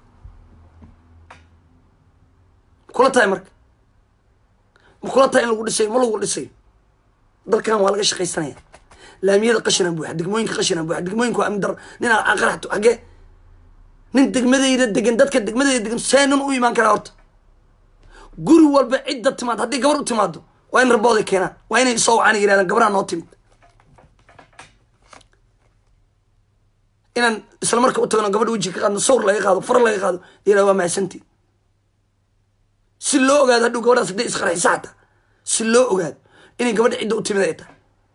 kula tahay marka ma kula tahay in lagu dhisayo ma lagu dhisayo dalkan waa laga shaqaysanaya laamiyada qashinaan buuxa degmooyinka qashinaan buuxa degmooyinka waa amdar nin aan qaraxto xagee nin degmadayda degan dadka degmadayda degan see nin u imaan karaa horta guri walba cidda timaad haddii gabar u timaado waa in rabooday keenaan waa inay soo wacaan yirahdaan gabaraa noo timid inaan isla marka u tagno gabadha weji ka qaadno sawr laga qaado far laga qaado yirahda waa mahadsantii si loo ogaado hadhow gabadhaas hadday isqarxisa xataa si loo ogaado inay gabadha cidda u timid ay tahay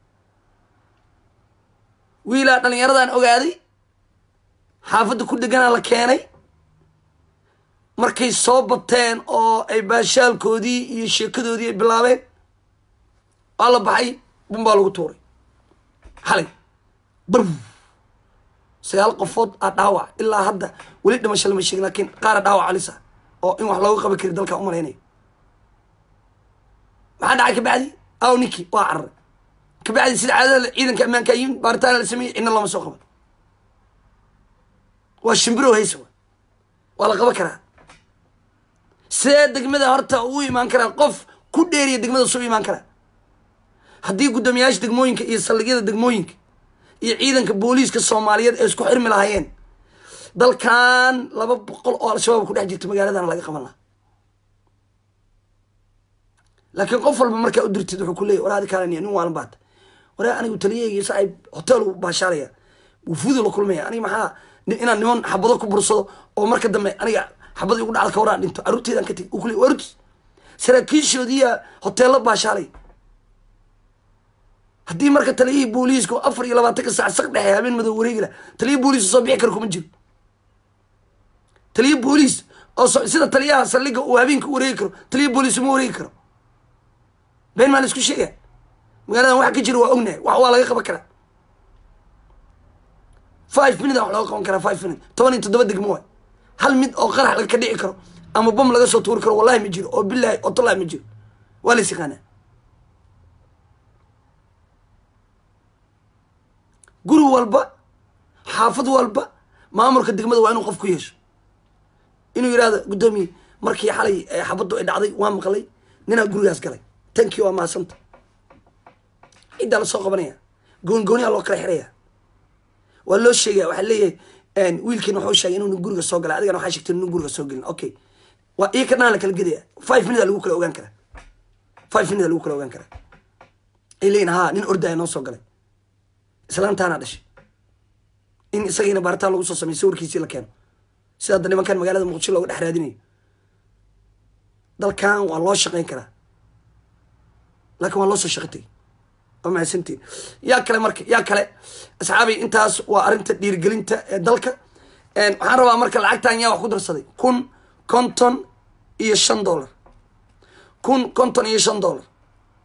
wiilaa dhallinyaradan ogaaday xaafadda ku deganaa la keenay markay soo bateen oo ay baashaalkoodii iyo sheekadoodii ay bilaabeen waa la baxay bunbaa lagu tuuray xalay bar sagaal qofood aa dhaawac ilaa hadda weli dhimasho lama sheegin laakiin qaara dhaawac alisa oo in wax looga qaban kari dalka umalaynayo maxaa dhacay kabacdi aw ninki waa cararay kabacdi sida caadada ciidanka ammaanka yimid baaritaana la sameeyey cidna looma soo qaban waa shimbiro haysa wa waa la qaban karaa see degmada horta uu imaan karaa qof ku dheeriya degmada suu imaan karaa haddii guddoomiyaasha degmooyinka iyo saldhigyada degmooyinka iyo ciidanka booliiska soomaaliyeed ay isku xirmi lahaayeen dalkan laba boqol oo al-shabaab ku dhex jirta magaaladana laga qaban lahaa laakiin qof walba markaa u dirtid wuxuu ku leeyay waraadi kalaniya nin waalan baata waraa anigu taliyahayga saaib hotel u baashaalaya wufuudu la kulmaya aniga maxaa inaan niman xabado ku bursado oo marka dambe aniga xabada igu dhacda ka waraan dhinto carruurteedaan ka tegi u ku leey warus saraakiishoodiiya hoteello baashaalay haddii marka taliyihii booliiska afar iyo labaatanka saac saq dhexe habeen madow wareegi lah taliya booliis soo bixi karo kuma jiro taliya booliis oo sida taliyaha saldhiga uu habeenka u wareegi karo taliya booliis uma wareegi karo been maa la isku sheega magaaladan waxa ka jira waa ognahay wax waa laga qaban karaa five minute wax looga qaban karaa five minute toban iyo toddoba degmo waay hal mid oo qarax laga ka dhici karo ama bom laga soo tuuri karo wallahi ma jiro oo bilahi oo tallahi ma jiro waa la is yaqaanaa guri walba xaafad walba maamulka degmada waa inuu qof ku yeesho inuu yidhahdo guddoomiye markii xalay xabaddu ay dhacday waa maqlay ninaa gurigaas galay tankii waa maasanta ciddaa lasoo qabanaya goongooniyaa loo kala xiraya waa loo sheegaya waxaa leeyahay wiilkiina waxuu sheegay inuu guriga soo galay adigana waxaa sheegtay inuu guriga soo gelin okay waa ii ka dhanaa la kala gedaya five minute lagu kala ogaan karaa five minute lagu kala ogaan karaa ay leeyihin ha nin ordaya noo soo galay islaantaana dhashay in isagiina baaritaan lagu soo sameyo sawirkiisii la keeno sida hadda nimankan magaalada muqdisho looga dhex raadinayo dalkan waa loo shaqayn karaa laakiin waa loo soo shaqo tegay waa mahadsantiin yaa kale marka yaa kale asxaabi intaas waa arrinta dhiirigelinta ee dalka waxaan rabaa marka lacagtan yaa wax ku darsaday kun konton iyo shan dollar kun konton iyo shan dollar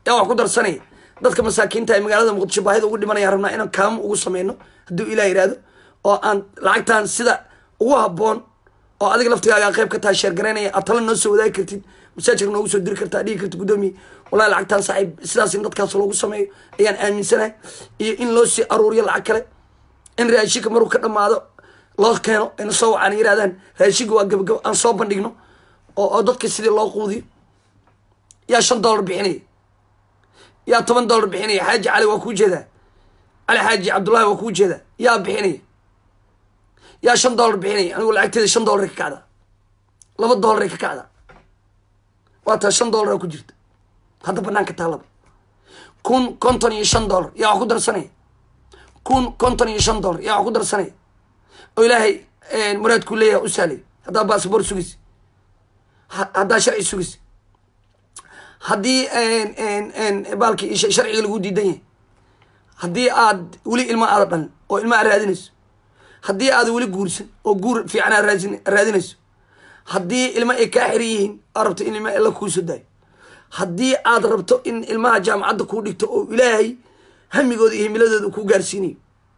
yaa wax ku darsanaya dadka masaakiinta ee magaalada muqdisho baahida ugu dhimanaya rabnaa inaan kaamo ugu sameyno hadduu ilah yihahdo oo aan lacagtan sida ugu haboon oo adiga laftigaaga qayb ka tahay sheergaraynaya aad tala noo soo wadaagi kartid masaajirka noogu soo diri kartaa dhigi karta guddoomiye wallahi lacagtaan saaxiib sidaas in dadkaas loogu sameeyo ayaan aaminsanahay iyo in loo sii aruuriyo lacag kale in raashinka maruu ka dhamaado loo keeno ayna soo wacaan yirahdaan raashinka waa gabagabo aan soo bandhigno oo oo dadka sidii loo quudiyo yaa shan dollar bixinaya yaa toban dollar bixinaya xaaji cali waa kuu jeedaa cali xaaji cabdullahi waa kuu jeedaa yaa bixinaya yaa shan dollar bixinaya anigu lacagteeda shan dollar ka kacda laba dollar ka kacda waa taa shan dollar ku jirta hadda banaanka taalaba kun konton iyo shan dollar yaa wax ku darsanaya kun konton iyo shan dollar yaa wax ku darsanaya oo ilaahay muraadkuu leeyahay u sahlay haddaa baasabor sugaysa haddaa sharci sugaysa haddii baalkii sharciga lagu diidan yahay haddii aad weli ilma aada dhalin oo ilma aad raadinayso haddii aad weli guursan oo guur fiican aad raadinayso haddii ilma ay kaa xiran yihiin aad rabto in ilma la kuuso daayo haddii aad rabto in ilmaha jaamacadda kuu dhigto oo ilaahay hamigooda iyo himiladooda kuu gaarsiinayo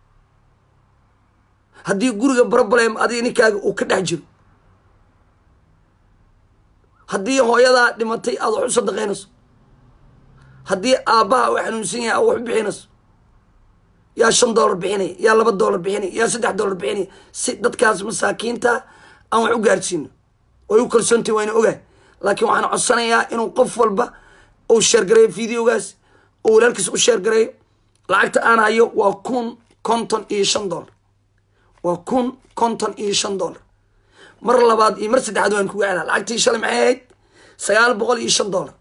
haddii guriga broblem adiga ninkaaga uu ka dhex jiro haddii hooyadaa dhimatay aad wax u sadaqaynayso haddii aabbaha uu xanuunsan yahay aad wax u bixinayso yaa shan dollar bixinaya yaa laba dollar bixinaya yaa saddex dollar bixinaya si dadkaas masaakiinta aan wax u gaarsiino way u kalsoontahi wayna ogahay laakiin waxaan codsanayaa inuu qof walba uu sheergareeyo videogaas oo walaalkiis u sheergareeyo lacagta aan hayo waa kun konton iyo shan dollar waa kun konton iyo shan dollar mar labaad iyo mar saddexaad waan kuga celaa lacagtii shalay maxay ahayd sagaal boqol iyo shan dollar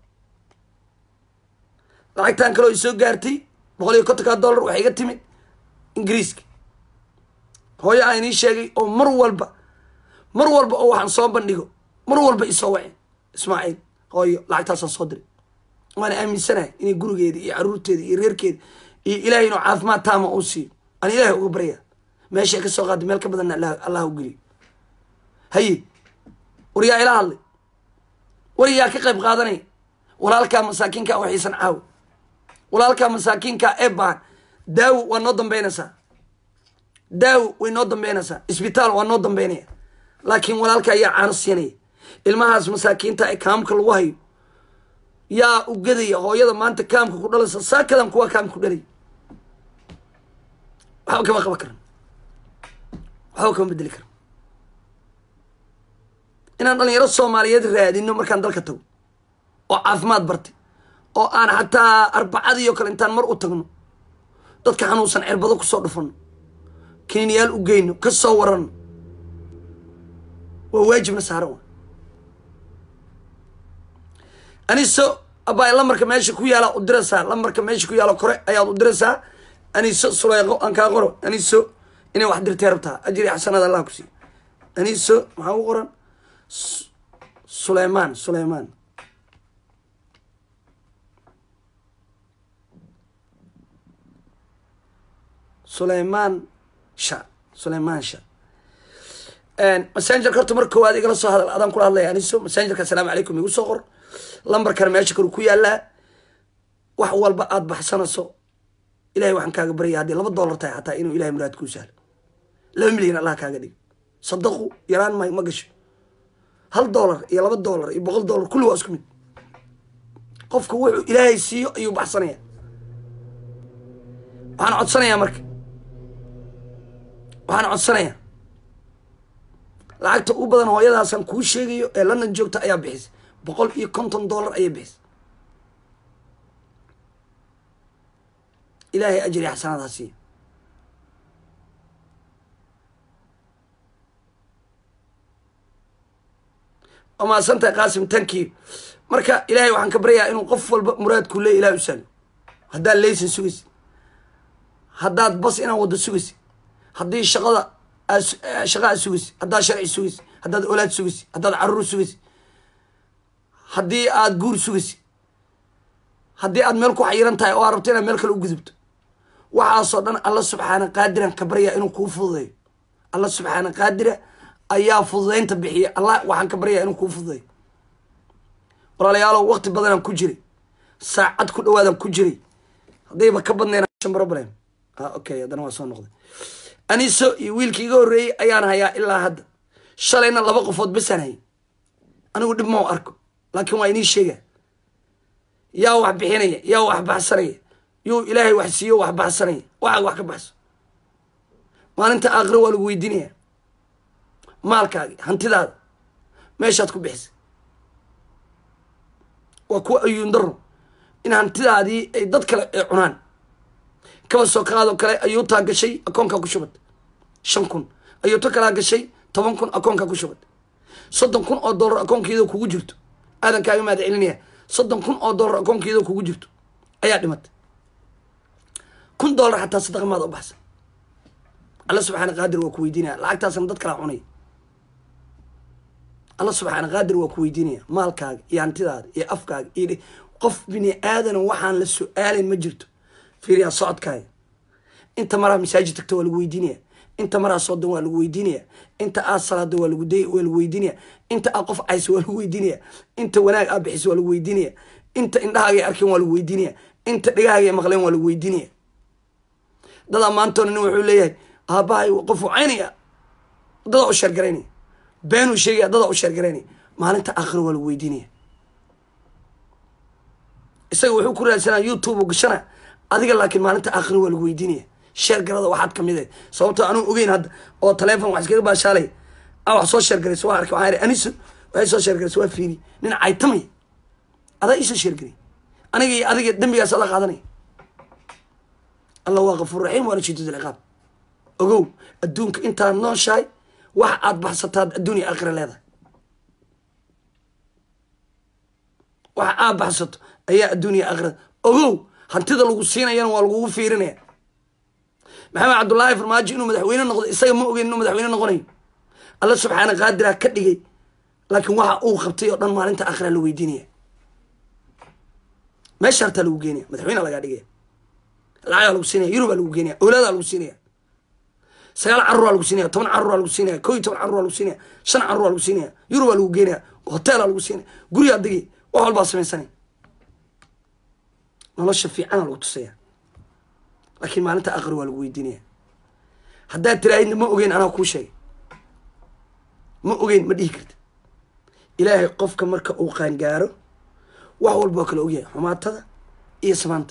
lacagtan kaleo i soo gaartay boqol iyo kontonka dollar waxay iga timid ingiriiska hooyo aan inii sheegay oo mar walba mar walba oo waxaan soo bandhigo mar walba isoo waceen ismaaciil hooyo lacagtaasaan soo diray waana aaminsanahay inay gurigeeda iyo caruurteeda iyo reerkeeda iyo ilaahay inuu caafimaad taama uu siiyo aan ilaahay uga baryaa meeshay ka soo qaaday meel ka badanna allah u geliyo haye war yaa ila hadlay war yaa ka qayb qaadanaya walaalkaa masaakiinka waxiisan caawo walaalkaa masaakiinka ee baahan daawo waa noo dambeynaysaa daawo way noo dambeynaysaa isbitaal waa noo dambeynaya laakiin walaalka ayaa caano siinaya ilmahaas masaakiinta ee kaamka lagu hayo yaa u gadaya hooyada maanta kaamka ku dhalaysa saakadan kuwa kaamka ku dhalay waxba kama qaban karan waxba kama bedeli karan inaan dhalinyaro soomaaliyeed raadino markaan dalka tago oo caafimaad bartay oo aan xataa arbacadii oo kale intaan mar u tagno dadka xanuunsan cirbado kusoo dhufano kiniinyaal u geyno ka soo warano waa waajibna saaran wa aniso abaa lamarka meesha ku yaala u diraysaa lamarka meesha ku yaalo kore ayaad u diraysaa aniso suleeqo aan kaa qoro aniso inay wax dirtay rabtaa ajri xasanaad allah ku siiyo aniso maxaa u qoran suleymaan suleymaan suleymaan sha suleymaan sha messengerka horta mar koowaad igala soo hadal adaan kula hadlaya aniso messengerka asalaamu calaykum igu soo qor lambarkana meesha karu ku yaalaa wax walba aada baxsanayso ilahay waxaan kaaga baryaya haddii laba dollar tahay xataa inuu ilahay muraad kuu sahlo laba milyan allah kaaga dhigo sadaqu yaraan ma ma gasho hal dollar iyo laba dollar iyo boqol dollar kulli waa isku mid qofku wuxuu ilaahay siiyo ayuu baxsanaya waxaan codsanayaa marka waxaan codsanayaa lacagta u badan hooyadaasaan kuu sheegayo ee london joogta ayaa bixisay boqol iyo konton dollar ayay bixisay ilaahay ajri xasanaadha siiya waa mahadsantahay qaasim tankii marka ilaahay waxaan ka baryayaa inuu qof walba muraadkuu leey ilahay u sahlo haddaad laysan sugaysid haddaad bas inaan waddo sugaysid haddii shaqada shaqa aad sugaysid haddaad sharci sugaysid haddaad olaad sugaysid haddaad caruur sugaysid haddii aad guur sugaysid haddii aad meel ku xayiran tahay oo aad rabto inaad meel kale u gudubto waxaasoo dhan alla subxaana qaadiran ka baryaa inuu kuu fududeeyo alla subxaana qaadira ayaa fududeynta bixiya allah waxaan ka baryaa inuu kuu fududeeyo walaalayaalow waqti badanaan ku jiray saacad ku dhawaadan ku jiray haddayba ka badnayn shan problem ah okay haddana waa soo noqday aniso iyo wiilkii iga horreeyey ayaan hayaa ilaa hadda shalayna laba qofood basaan hayay anigu dhib mau arko laakiin waa inii sheega yaa wax bixinaya yaa wax baxsanaya yuu ilaahay wax siiyo wax baxsanaya waxaag wax ka baxso maalinta aakhiro waa lagu weydiinaya maalkaagi hantidaada meeshaad ku bixisay waa kuwa ayuun daro in hantidaadii ay dad kale ay cunaan kaba soo qaadoo kale ayuutaa gashay akoonkaa ku shubad shan kun ayuuto kalaa gashay toban kun akoonkaa ku shubad soddon kun oo dollar akoonkeedoo kugu jirto aadan kaaga mahad celinaya soddon kun oo dollar akoonkeedoo kugu jirto ayaa dhimatay kun dollar xataa sadaqa maada u baxsan alla subxaana qaadir waa ku weydiinaya lacagtaasna dad kalaa cunaya alla subxaana qaadir waa ku weydiinaya maalkaaga iyo hantidaada iyo afkaaga iyo qof bini aadana waxaan la su-aalayn ma jirto fiiriyaa socodkaaga inta maraa masaajid tagta waa lagu weydiinaya inta maraa soodan waa lagu weydiinaya inta aad salaada waa lagu waa lagu weydiinaya inta aad qof caysa waa lagu weydiinaya inta wanaag aad bixisa waa lagu weydiinaya inta indhahaaga ay arkeen waa lagu weydiinaya inta dhegahaaga ay maqleen waa lagu weydiinaya dadaa maantoona nin wuxuu leeyahay aabbahay qofuu caynaya dadaa u sheergaraynaya beenuu sheegaya dadaa u sheergaraynaya maalinta aakhiro waa lagu weydiinaya isaga wuxuu ku raadsanaa youtube u gashana adiga laakiin maalinta aakhiro waa lagu weydiinaya sheergarada waxaad kamid eh sababtoo anuu ogeyn hadda oo taleefon wax iskaga baashaalay a wax soo sheergaraysa waa arkay waxaa ihi aniso waxay soo sheergaraysa waa fiiri nin caytamay adaa iisoo sheergaray aniga iyo adiga dembigaas ala qaadanaya allah waa kafuur raxiim waana shadiid alciqaab ogow adduunka intaad nooshahay wax aad baxsataad adduun iyo aakhira leedahay wax aad baxsato ayaa adduun iyo aakhirada ogow hantida lagu siinayana waa lagugu fiirinaya maxamed cabdullaahi farmaajo inuu madaxweyne noqdo isaga ma ogeyn inuu madaxweyne noqonayo alla subxaana qaadira ka dhigay laakiin waxa uu qabtay oo dhan maalinta aakhira la weydiinaya meesha hartaa lagu geenaya madaxweyne lagaa dhigaya lacagaa lagu siinaya yurubaa lagu geenaya awlaadaa lagu siinaya sagaal caruraa lagu siinaya toban caruraa lagu siinaya ko iyo toban caruraa lagu siinaya shan caruraa lagu siinaya yurubaa lagu geenaya hoteelaa lagu siinaya gurigaa degi wax walbaa samaysanaya nolosha fiicana lagu tusaya laakiin maalinta aakhir waa lagu weydiinaya haddaad tiraahidna ma ogeyn anaa kuu sheegay ma ogeyn ma dhihi karti ilaahay qofka marka uu qaangaaro wax walba waa kala ogyahay xumaatada iyo samaanta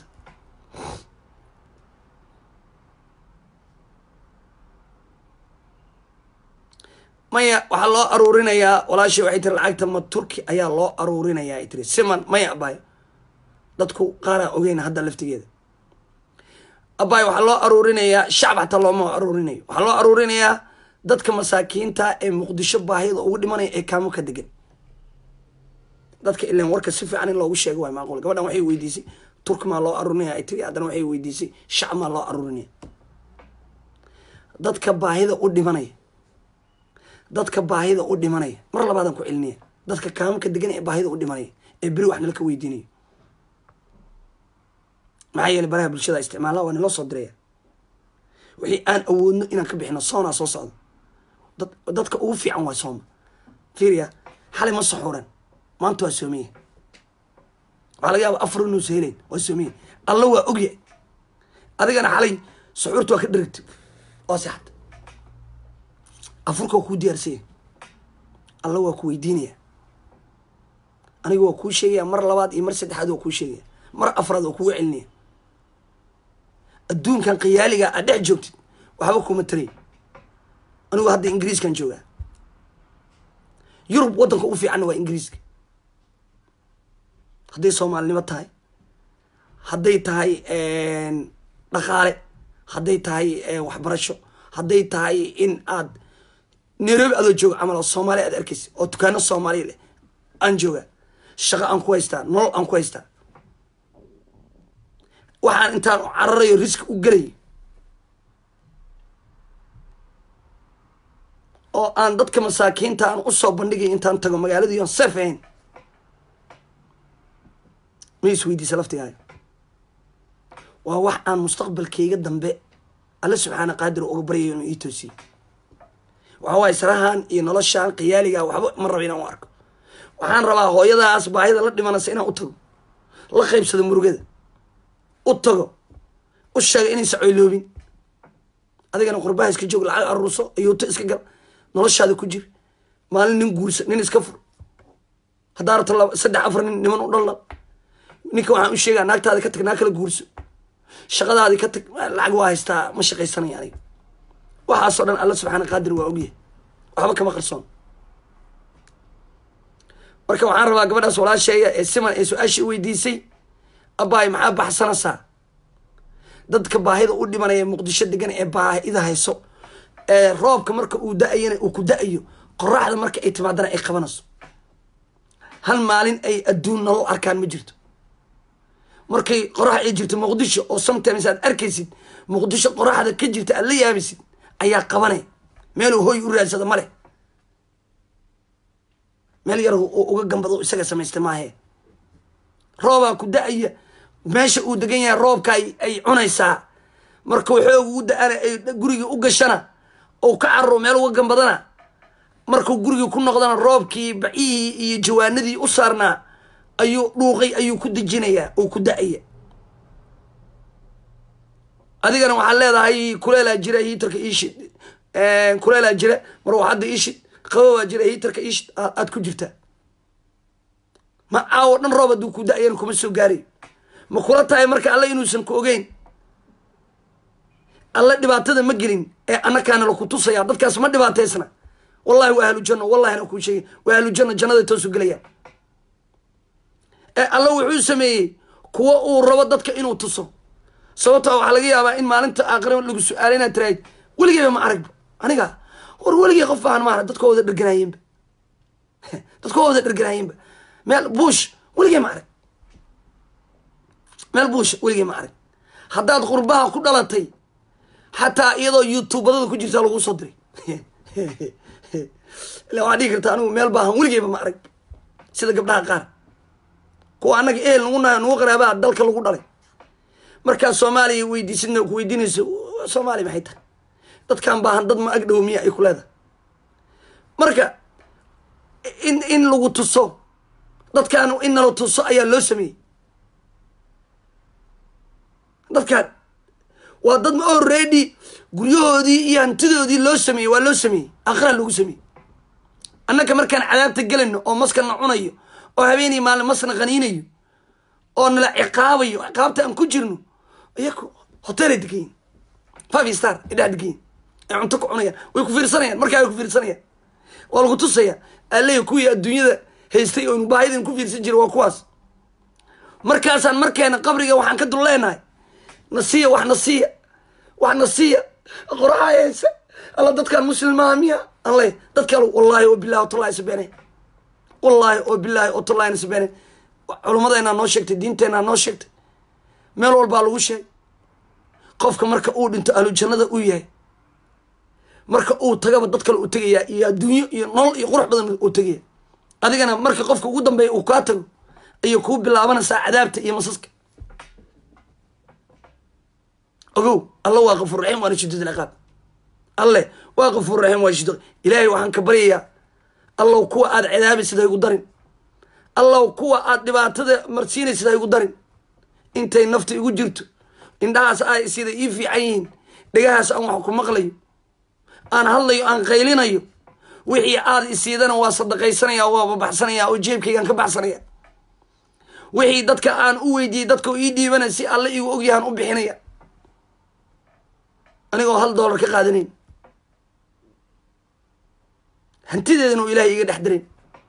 maya waxaa loo aruurinayaa walaashay waxay tiri lacagta ma turki ayaa loo aruurinayaa ay tiri siman maya abaay dadku qaaraa ogeyn hadda laftigeeda abaay waxaa loo aruurinayaa shacab xataa looma aruurinayo waxaa loo aruurinayaa dadka masaakiinta ee muqdisho baahida ugu dhimanaya ee kaamo ka degan dadka ilan warka si fiican in loogu sheego waay maaqul gabadhan waxay weydiisay turki maa loo aruurinaya ay tiri haddana waxay weydiisay shacab maa loo aruurinaya dadka baahida u dhimanaya dadka baahida u dhimanaya mar labaadaan ku celinaya dadka kaamka degan ee baahida u dhimanaya ee beri wax nala ka weydiinayo maxaa yeelay baraha bulshada isticmaala waa naloo soo diraya wixii aan awoodno inaan ka bixino soonaa soo socdo dad dadka ugu fiican waa sooma fiiriya xalay ma saxuuran maanta waa soomaya waxaa laga yaaba afar inuusa helayn waa soomaya alla waa ogyahay adigana xalay saxuurta waa ka dherigta oo sexad afurka waa kuu diyaarsanya alla waa ku weydiinaya aniga waa kuu sheegaya mar labaad iyo mar saddexaad waa kuu sheegaya mar afraad waa kugu celinaya adduunkan khiyaaliga aad dhex joogtid waxba kuma taray anigu hadda ingiriiskan joogaa yurub waddanka ugu fiicanna waa ingiriiska hadday soomaalinimo tahay hadday tahay dhaqaale hadday tahay waxbarasho hadday tahay in aad nairobi adoo jooga camal oo soomaaliya aad arkaysa oo dukaano soomaaliya leh aan joogaa shaqo aan ku haystaa nolol aan ku haystaa waxaan intaan cararayo riski u gelayo oo aan dadka masaakiinta aan usoo bandhigay intaan tago magaaladii on sef ahayn ma is weydiisa laftigaaga waa wax aan mustaqbalkayga dambe alle subxaana qaadir uga baryayo inuu ii toosiyo waxa waaye sarahan iyo noloshaan khiyaaliga waxba ma raba inaan u arko waxaan rabaa hooyadaas baahida la dhimanaysa inaan u tago la qaybsado murugada u tago u sheega inaysa coyloobin adigana qurbaha iska joog lacag aruurso ayuuto iska gal noloshaada ku jir maalin nin guursa nin iska fur haddaa rabto laba saddex afar nin niman u dhalla ninka waxaan u sheegaa naagtaadi ka tag naag kala guurso shaqadaadi ka tag lacag waa haystaa ma shaqaysanaya aniga waxaasoo dhan alla subxaana qaadir waa ogyahay waxba kama qarsoon marka waxaan rabaa gabadhaas walaasheeya ee siman ee su-aashii weydiisay abbaay maxaa baxsanaysaa dadka baahida u dhimanaya muqdisho degan ee baahida hayso ee roobka marka uu da-ayana uu ku da-ayo qoraxda marka ay timaadana ay qabanayso hal maalin ay adduun nolol arkaan ma jirto markay qorax ay jirto muqdisho oo sometimes aad arkaysid muqdisho qoraxda ka jirta aad la yaabaysid ayaa qabanay meeluu hoy u raadsado ma leh meel yar uga gambado isaga samaystay maahe roobaa ku da-aya meesha uu degan yahay roobka ay cunaysaa markuu xoog u da-ana ay gurigii u gashana ou ka carro meel uga gambadana markuu gurigii ku noqdana roobkii bacihii iyo jawaanadii u saarnaa ayuu dhuuqay ayuu ku dejinayaa oo ku da-aya adigana waxaad leedahay kuleelaa jira hiitarka iishid kuleelaa jira marwaxadda iishid qababaa jira hiitarka iishid aad ku jirtaa ma caawo dhan roob hadduu ku da-ayana kuma soo gaarayo ma kula tahay marka alle inuusan ku ogeyn alle dhibaatada ma gelin ee annakaana laku tusaya dadkaas ma dhibaataysna wallahi waa ahlu janno wallahina kuu sheegay waa ahlu janno jannada toosu gelayaan ee alle wuxuu sameeyey kuwa uu rabo dadka inuu tuso sababtaa waxaa laga yaabaa in maalinta aakhira lagu su-aala inaad tirahayd weligeyba ma aragba aniga war weligey qof baahan maara dadka wada dherganaayeenba dadka wada dherganaayeenba meel buush weligey ma arag meel buusha weligey ma arag haddaad qurbaha ku dhalatay xataa iyadoo youtubadada ku jirtaa lagu soo diray ila waxaa dhigi karta anigu meel baahan weligeyba ma arag sida gabdhaha qaar kuwa annaga ehel nagu nahay nagu qaraabaa dalka lagu dhalay markaa soomaaliya weydiisidna ku weydiinayso soomaaliya maxay tahay dadkan baahan dad ma ag dhow miya ay ku leedahay marka in in lagu tuso dadkan in nala tuso ayaa loo sameeyey dadkan waa dad already guryahoodii iyo hantidoodii loo sameeyey waa loo sameeyey akhira lagu sameeyey annaka markaan cadaabta gelayno oo maskana cunayo oo habeenii maalin masna qaniinayo oo nala ciqaabayo ciqaabta aan ku jirno iyaku hotelay degayin five star ay dhex degayin ay cunto ku cunayaan way ku fiirsanayaan markaa way ku fiirsanayaan waa lagu tusaya aleya kuwii adduunyada haystay oo baahidin ku fiirsan jira waa kuwaas markaasaan markeena qabriga waxaan ka dul leenahay nasiya wax nasiya wax nasiya qoraxa hayse alla dadkaan muslimaha miya aan ley dadka wallahi oo bilahi otallahi sabeene wallahi oo bilahi oo tallahina sabeene culummadeenaa noo sheegtay diinteenaa noo sheegtay meel walbaa lagu sheegay qofka marka uu dhinto ahlu jannada uu yahay marka uu tagaba dad kale uu tegayaa iyo adduunyo iyo nolol iyo qurux badan uu tegaya adigana marka qofka ugu dambeeya uu kaa tago ayay kuu bilaabanaysaa cadaabta iyo masaska ogow alla waa kafuur raxiim waana shidad ilciqaab alle waa kafuur raxiim waa shidad ilaahay waxaan ka baryayaa allow kuwa aada cadaabaysid ha igu darin allow kuwa aada dhibaatada marsiinaysid ha igu darin intay nafta igu jirto indhahaas ay sida ii fiican yihiin dhegahaas aan wax ku maqlayo aan hadlayo aan qaylinayo wixii aada isiidana waa sadaqaysanaya waa babaxsanaya oo jeebkaygaan ka baxsanaya wixii dadka aan u weydiiyey dadka ii dhiibanay si alle igu ogyahaan u bixinaya anigoo hal dollar ka qaadanayn hantideedana uu ilahay iga dhex darin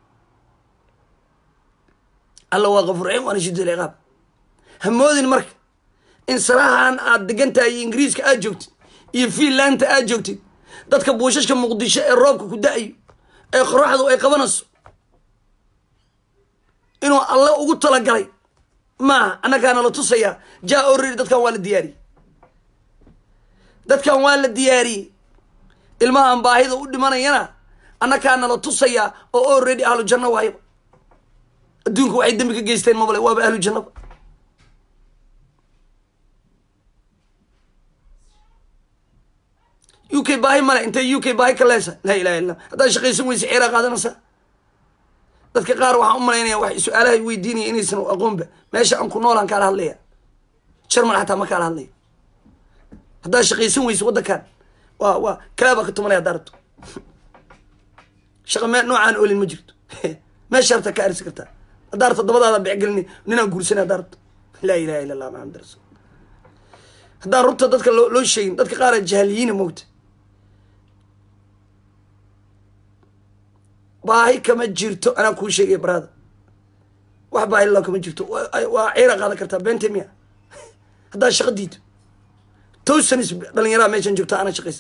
alla waa kafuur raxiim waana shidad ilciqaab hamoodin marka in sarahan aada degan tahay iyo ingiriiska aad joogtid iyo fiinlanda aad joogtid dadka buushashka muqdisho ee roobka ku da-ayo ee qoraxdu ay qabanayso inuu alle ugu talagalay maaha annagaana la tusayaa jaa orredi dadkan waa la diyaariyey dadkan waa la diyaariyey ilmahan baahida u dhimanayana annakaana la tusayaa oo already ahlu janno waayaba adduunka waxay dembi ka geysteen mabale waaba ahlu jannaba u k baahi male intay u k baahi ka leesa laa ilaha illa haddaad shaqaysan weysa ceeraa qaadanaysaa dadka qaar waxaan u malaynaya wax su-aalaha weydiinaya inaysan aqoonba meesha aan ku noolaan kaala hadlaya jarmal xataa ma kaala hadlaya haddaad shaqaysan weyso waddankan waa waa kalaabaa ka tumanaya haddaa rabto shaqa me noocaan olin ma jirto meesha rabtaa ka arsi kartaa haddaa rabto dabadaada becgelini ninaan guursanay haddaa rabto laa ilaha illa allah maxamed rasul haddaan rubta dadka loo loo sheegin dadka qaara jahaliyiina moogta baahi kama jirto anaa kuu sheegaya baraada wax baahi la kama jirto waa ciira qaadan kartaa beente miya haddaa shaqa diido towsanis dhalinyaraha meeshan joogta ana shaqaysa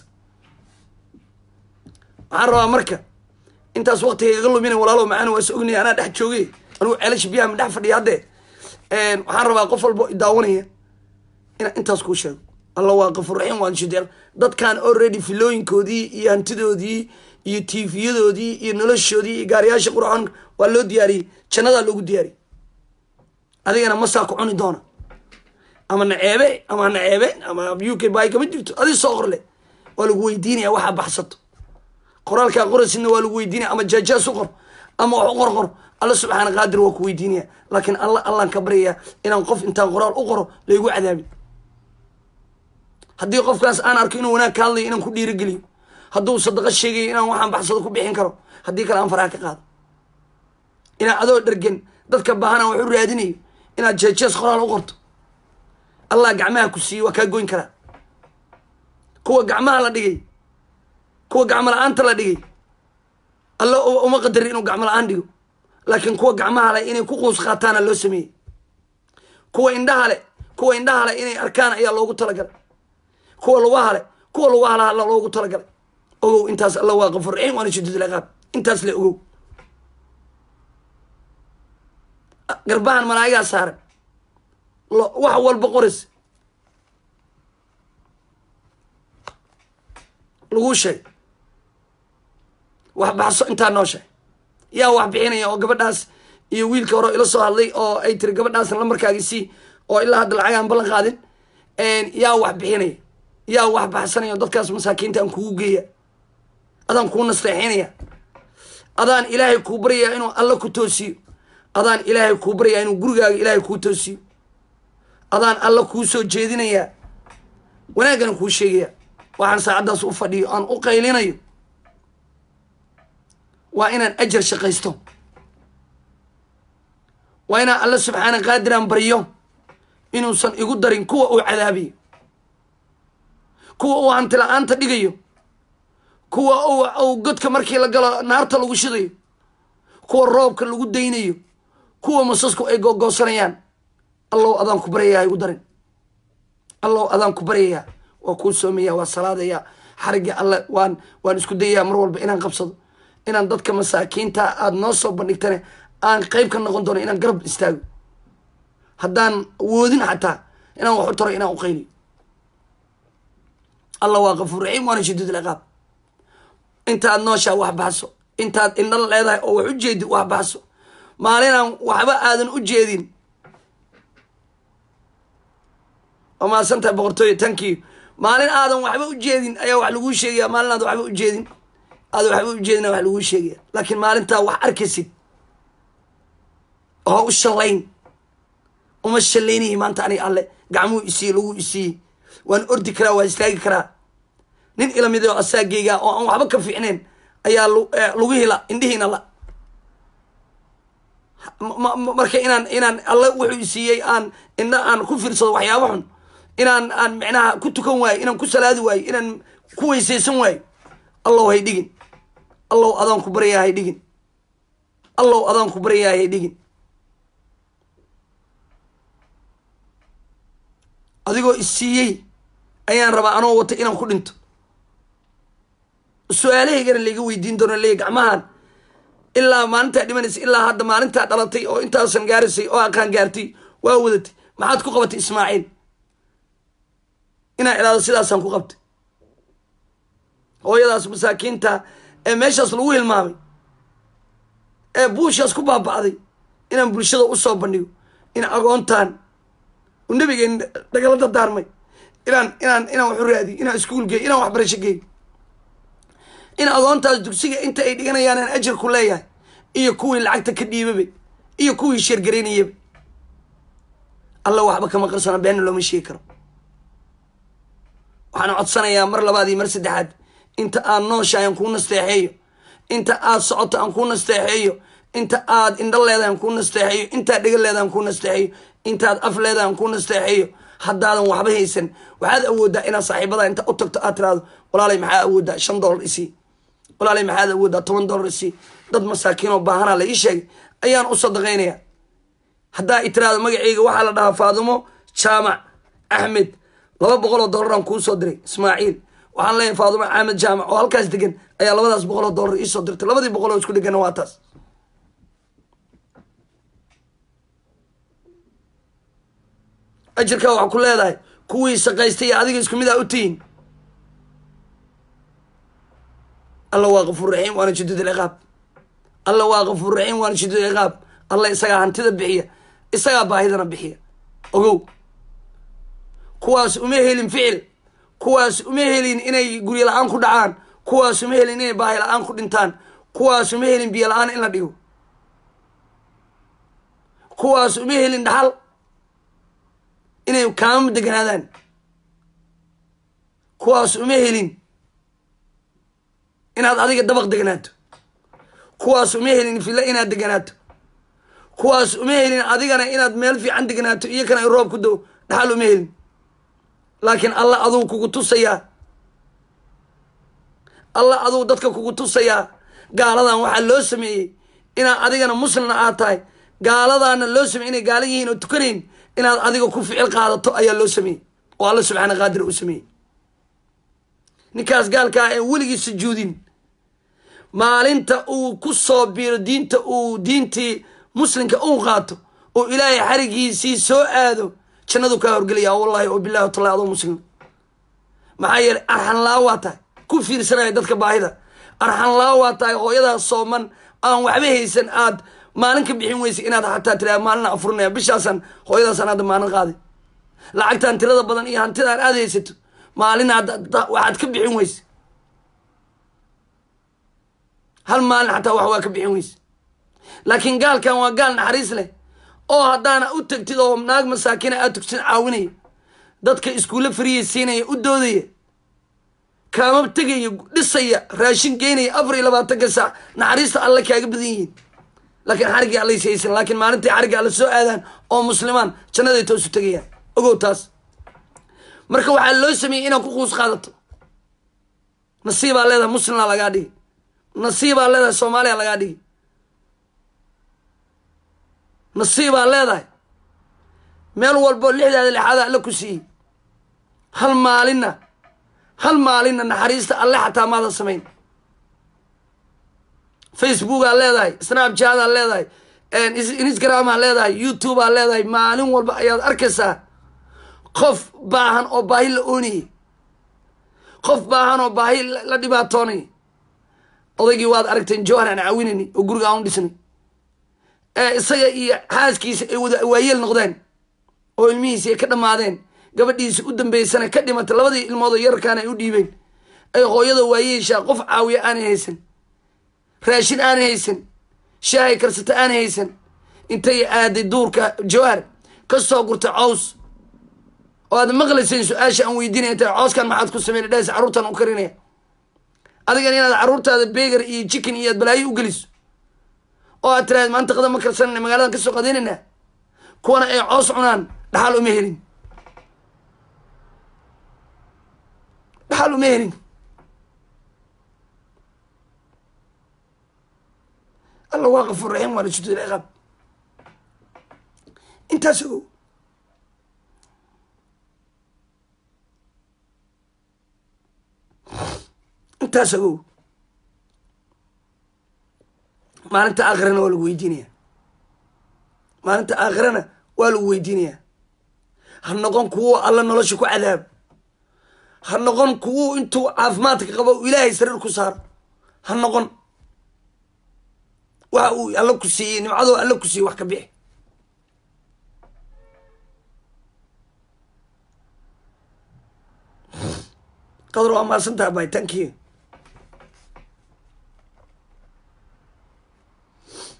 waxaan rabaa marka intaas waktiga iga lumina walaalo macaan waa is ognaya anaa dhex joogay anugu ceelasha biyaha ma dhex fadhiya haddee waxaan rabaa qof walbo idaawanaya inaan intaas kuu sheego alla waa qafurraxiim waan shideel dadkan already filooyinkoodii iyo hantidoodii iyo tiifiyadoodii iyo noloshoodii iyo gaariyaasha qurxoon waa loo diyaariyey jannadaa loogu diyaariyey adigana masaa ku cuni doona ama naceebe ama naceebe ama u k bay kama jirto adi soo qorle waa lagu weydiinaya waxaa baxsato qoraalkaa qorasidna waa lagu weydiinaya ama jaajaas u qor ama wax u qor qor alla subxaana qaadir waa ku weydiinaya laakiin alla allaan ka baryayaa inaan qof intaan qoraal u qoro laygu cadaabin haddii qofkaas aan arko inuu wanaag ka hadlayo inaan ku dhiirigeliyo hadduu sadaqa sheegayo inaan waxaan baxsado ku bixin karo haddii kale aan faraha ka qaado inaan adoo dhergen dadka baahanaan wax u raadinayo inaad jeejees qoraal u qorto allah gacmaha ku siiyey waa kaa goyn karaa kuwa gacmaha la dhigay kuwa gacmo la-aanta la dhigay alla uma qadarin inuu gacmo la-aan dhigo laakiin kuwa gacmaha leh inay ku quus qaataana loo sameeyey kuwa indhaha leh kuwa indhaha leh inay arkaan ayaa loogu talagalay kuwa lugaha leh kuwa lugaha leh alla loogu talagalay ogow intaas alla waa qafur raxiim waana shadiid liqaab intaas le ogow garbahan malaa'igaa saaran wax walba qorays laguu sheeg wax baxso intaa noo sheeg yaa wax bixinaya oo gabadhaas iyo wiilka hore ila soo hadlay oo ay tiri gabadhaasna lambarkaagi sii oo ilaa hadda lacag aan ballan qaadin yaa wax bixinaya yaa wax baxsanaya oo dadkaas masaakiinta aan kugu geeya adaan kuu nasteexinaya adaan ilaahay kuu baryayaa inuu alla ku toosiyo adaan ilaahay kuu baryayaa inuu gurigaaga ilaahay kuu toosiyo adaan alla kuu soo jeedinayaa wanaaggana kuu sheegaya waxaan saacaddaas u fadhiyo aan u qaylinayo waa inaan ajar shaqaysto waa inaan alla subxaana qaadiraan baryo inuusan igu darin kuwa uu cadaabiyo kuwa uu hanti la-aanta dhigayo kuwa uu godka markii la galo naarta lagu shidayo kuwa roobka lagu daynayo kuwa masasku ay googoosanayaan allow adaan ku baryayaa igu darin allow adaan ku baryayaa waa kuu soomaya waa salaadaya xarigii alle waan waan isku dayayaa mar walba inaan qabsado inaan dadka masaakiinta aada noo soo bandhigtane aan qeyb ka noqon doono inaan garab istaago haddaan woodin xataa inaan wax u taro inaan u qayliyo alla waa kafuur raxiim waana shadiid liqaab intaad nooshaa wax baxso intaad indhal leedahay oo wax u jeedid wax baxso maalinaan waxba aadan u jeedin waa mahadsantahay boqortooyo tankiyo maalin aadan waxba u jeedin ayaa wax laguu sheegaya maalin aadan waxba u jeedin aadan waxba u jeedina wax laguu sheegaya laakiin maalintaa wax arkaysid oo u shallayn uma shallaynayay maanta aniga alle gacmuu isiiye laguu isiiyey waan ordi karaa waan istaagi karaa nin ilamid oo asaageyga oo aan waxba ka fiicnayn ayaa lagu hila indhihiina la marka inaan inaan alle wuxuu isiiyey aan indha aan ku fiirsado waxyaaba xun inaan aan micnaha ku tukan waayo inaan ku salaadi waayo inaan ku weysaysan waayo allow hay dhigin allow adaan ku baryaa hay dhigin allow adaan ku baryaa hay dhigin adigoo isiiyey ayaan rabaa anoo wata inaan ku dhinto su-aalahaygana layga weydiin doono leey gacmahan ilaa maalintaa dhimanaysa ilaa hadda maalintaa dhalatay oo intaasan gaarisay oo aqaan gaartay waa wadatay maxaad ku qabatay ismaaciil inaa ilaado sidaasaan ku qabtay hooyadaas masaakiinta ee meeshaas lagu hilmaamay ee buushaas ku baaba'day inaan bulshada usoo bandhigo in agoontaan uu nabigeen nagala dardaarmay inaan inaan inaan wax u raadiyo inaan iskuul geeyo inaan waxbarasho geeyo in agoontaas dugsiga inta ay dhiganayaan aan ajar ku leeyahay iyo kuwii lacagta ka dhiibabay iyo kuwii sheergaraynayaba alla waxba kama qarsana beenna looma sheegi karo waxaan codsanayaa mar labaad iyo mar saddexaad inta aad nooshahay aan kuu nasteexeeyo inta aad socoto aan kuu nasteexeeyo inta aad indho leedahay aan kuu nasteexeeyo intaad dhega leedahay aan kuu nasteexeeyo intaad af leedahay aan kuu nasteexeeyo haddaadan waxba haysan waxaad awooddaa inaad saaxiibada inta u tagto aad tiraado walaalay maxaa awooddaa shan dollar isii walaalay maxaad awooddaa toban dollar isii dad masaakiinoo baahanaa la ii sheegay ayaan u sadaqaynayaa haddaa i tiraado magaceyga waxaa la dhahaa faadumo jaamac axmed laba boqol oo dollaraan kuu soo diray ismaaciil waxaan leeyahay faadumo axmed jaamac oo halkaas degan ayaa labadaas boqol oo dollar iisoo dirtay labadii boqol oo isku dhegana waa taas ajirkaa waxaa ku leedahay kuwii shaqaystay iyo adiga isku mid a u tihiin alla waa kafuur raxiim waana shadid ilciqaab alla waa kafuur raxiim waana shadid ilciqaab alla isagaa hantida bixiya isagaa baahidana bixiya ogow kuwaas uma helin ficil kuwaas uma helin inay guryo la-aan ku dhacaan kuwaas uma helin inay baahi la-aan ku dhintaan kuwaas uma helin biyo la-aan in la dhigo kuwaas uma helin dhaxal inay kaama deganaadaan kuwaas uma helin inaad adiga dabaq deganaato kuwaas uma helin filla inaad deganaato kuwaas uma helin adigana inaad meel fiican deganaato iyo kana ay roob ku dow dhaxal uma helin laakiin alla aduu kugu tusayaa alla aduu dadka kugu tusayaa gaaladan waxaa loo sameeyey inaad adigana muslimna aad tahay gaaladaana loo sameeyey inay gaala yihiin oo tukanayn inaad adiga ku ficil qaadato ayaa loo sameeyey oo alla subxaana qaadir uu sameeyey ninkaas gaalkaa ee weligii sujuudin maalinta uu ku soo biiro diinta uu diintii muslimka uu qaato oo ilaahay xarigiisii soo aado jannadu kaa horgelaya wallahi oo bilahi watallahi adoo muslim maxaa yeelay arxan laa waa tahay ku fiirsanaya dadka baahida arxan laa waa tahay hooyadaas sooman aan waxba haysan aad maalin ka bixin weysa inaad xataa tiraa maalina afurinaya bishaasaan hooyadaasaan hadda maalin qaaday lacagtaan tirada badan iyo hantidaan aad haysato maalin waxaad ka bixin weysa hal maalin xataa wax waa ka bixin weysa laakiin gaalkan waa gaal naxariis leh oo haddaana u tagtid oo naag masaakina aad tugsan caawinaya dadka iskuulle fariya siinaya u doodaya kaama tegaya dhisaya raashin geynaya afar iyo labaatanka saac naxariista alle kaaga badan yihiin laakiin xariggii allays haysan laakiin maalintai xarigga alle soo aadaan oo muslimaan jannaday toosu tegayaan ogow taas marka waxaa loo sameeyey inaad ku quus qaadato nasiibaa leedahay muslimna lagaa dhigi nasiibaa leedahay soomaaliya lagaa dhigi nasiibaa leedahay meel walbo lixdaada lixaada alle ku siiyey hal maalinna hal maalinna naxariista alle xataa maadan samayn facebookaa leedahay snapchataa leedahay instagramaa leedahay youtubea leedahay maalin walba ayaad arkaysaa qof baahan oo baahi la oonayay qof baahan oo baahi la dhibaatoonay odaygii waad aragteen jowhar aan caawinayni oo guriga aan u dhisnay ee isaga iyo xaaskiisa ay wada waayeel noqdeen oo ilmihiisi ay ka dhammaadeen gabadhiisi u dambeysana ka dhimatay labadii ilmoodoo yararkaana ay u dhiibeen ay hooyada waayeeshaa qof caawiya aanay haysan raashin aanay haysan shaahay karsata aanay haysan intay aaday duurka jawhar ka soo gurtay cows oo aad maqlayseen su-aasha aan weydiinaya intay cooskan maxaad ku sameyn dhahaysa carruurtaan u karinaya adigan inaad carruurtaada beegar iyo jikin iyo aad balaayo u geliso oo aad tiraad maanta qada ma karsanana magaaladan kasoo qadaynayna kuwana ay coos cunaan dhaxal uma helin dhaxal uma helin alla waa kafuur raxiim waana shudud ciqaab intaas ogow intaas ogow maalinta aakhirana waa lagu weydiinaya maalinta aakhirana waa lagu weydiinayaa ha noqon kuwo alla nolosha ku cadaab ha noqon kuwo intuu caafimaadka qabo u ilaahay sariir ku saaro ha noqon waxa uu alla ku siiyey nimcadoo alla ku siiyey wax ka bixi qadar waa mahadsantaha bay thank you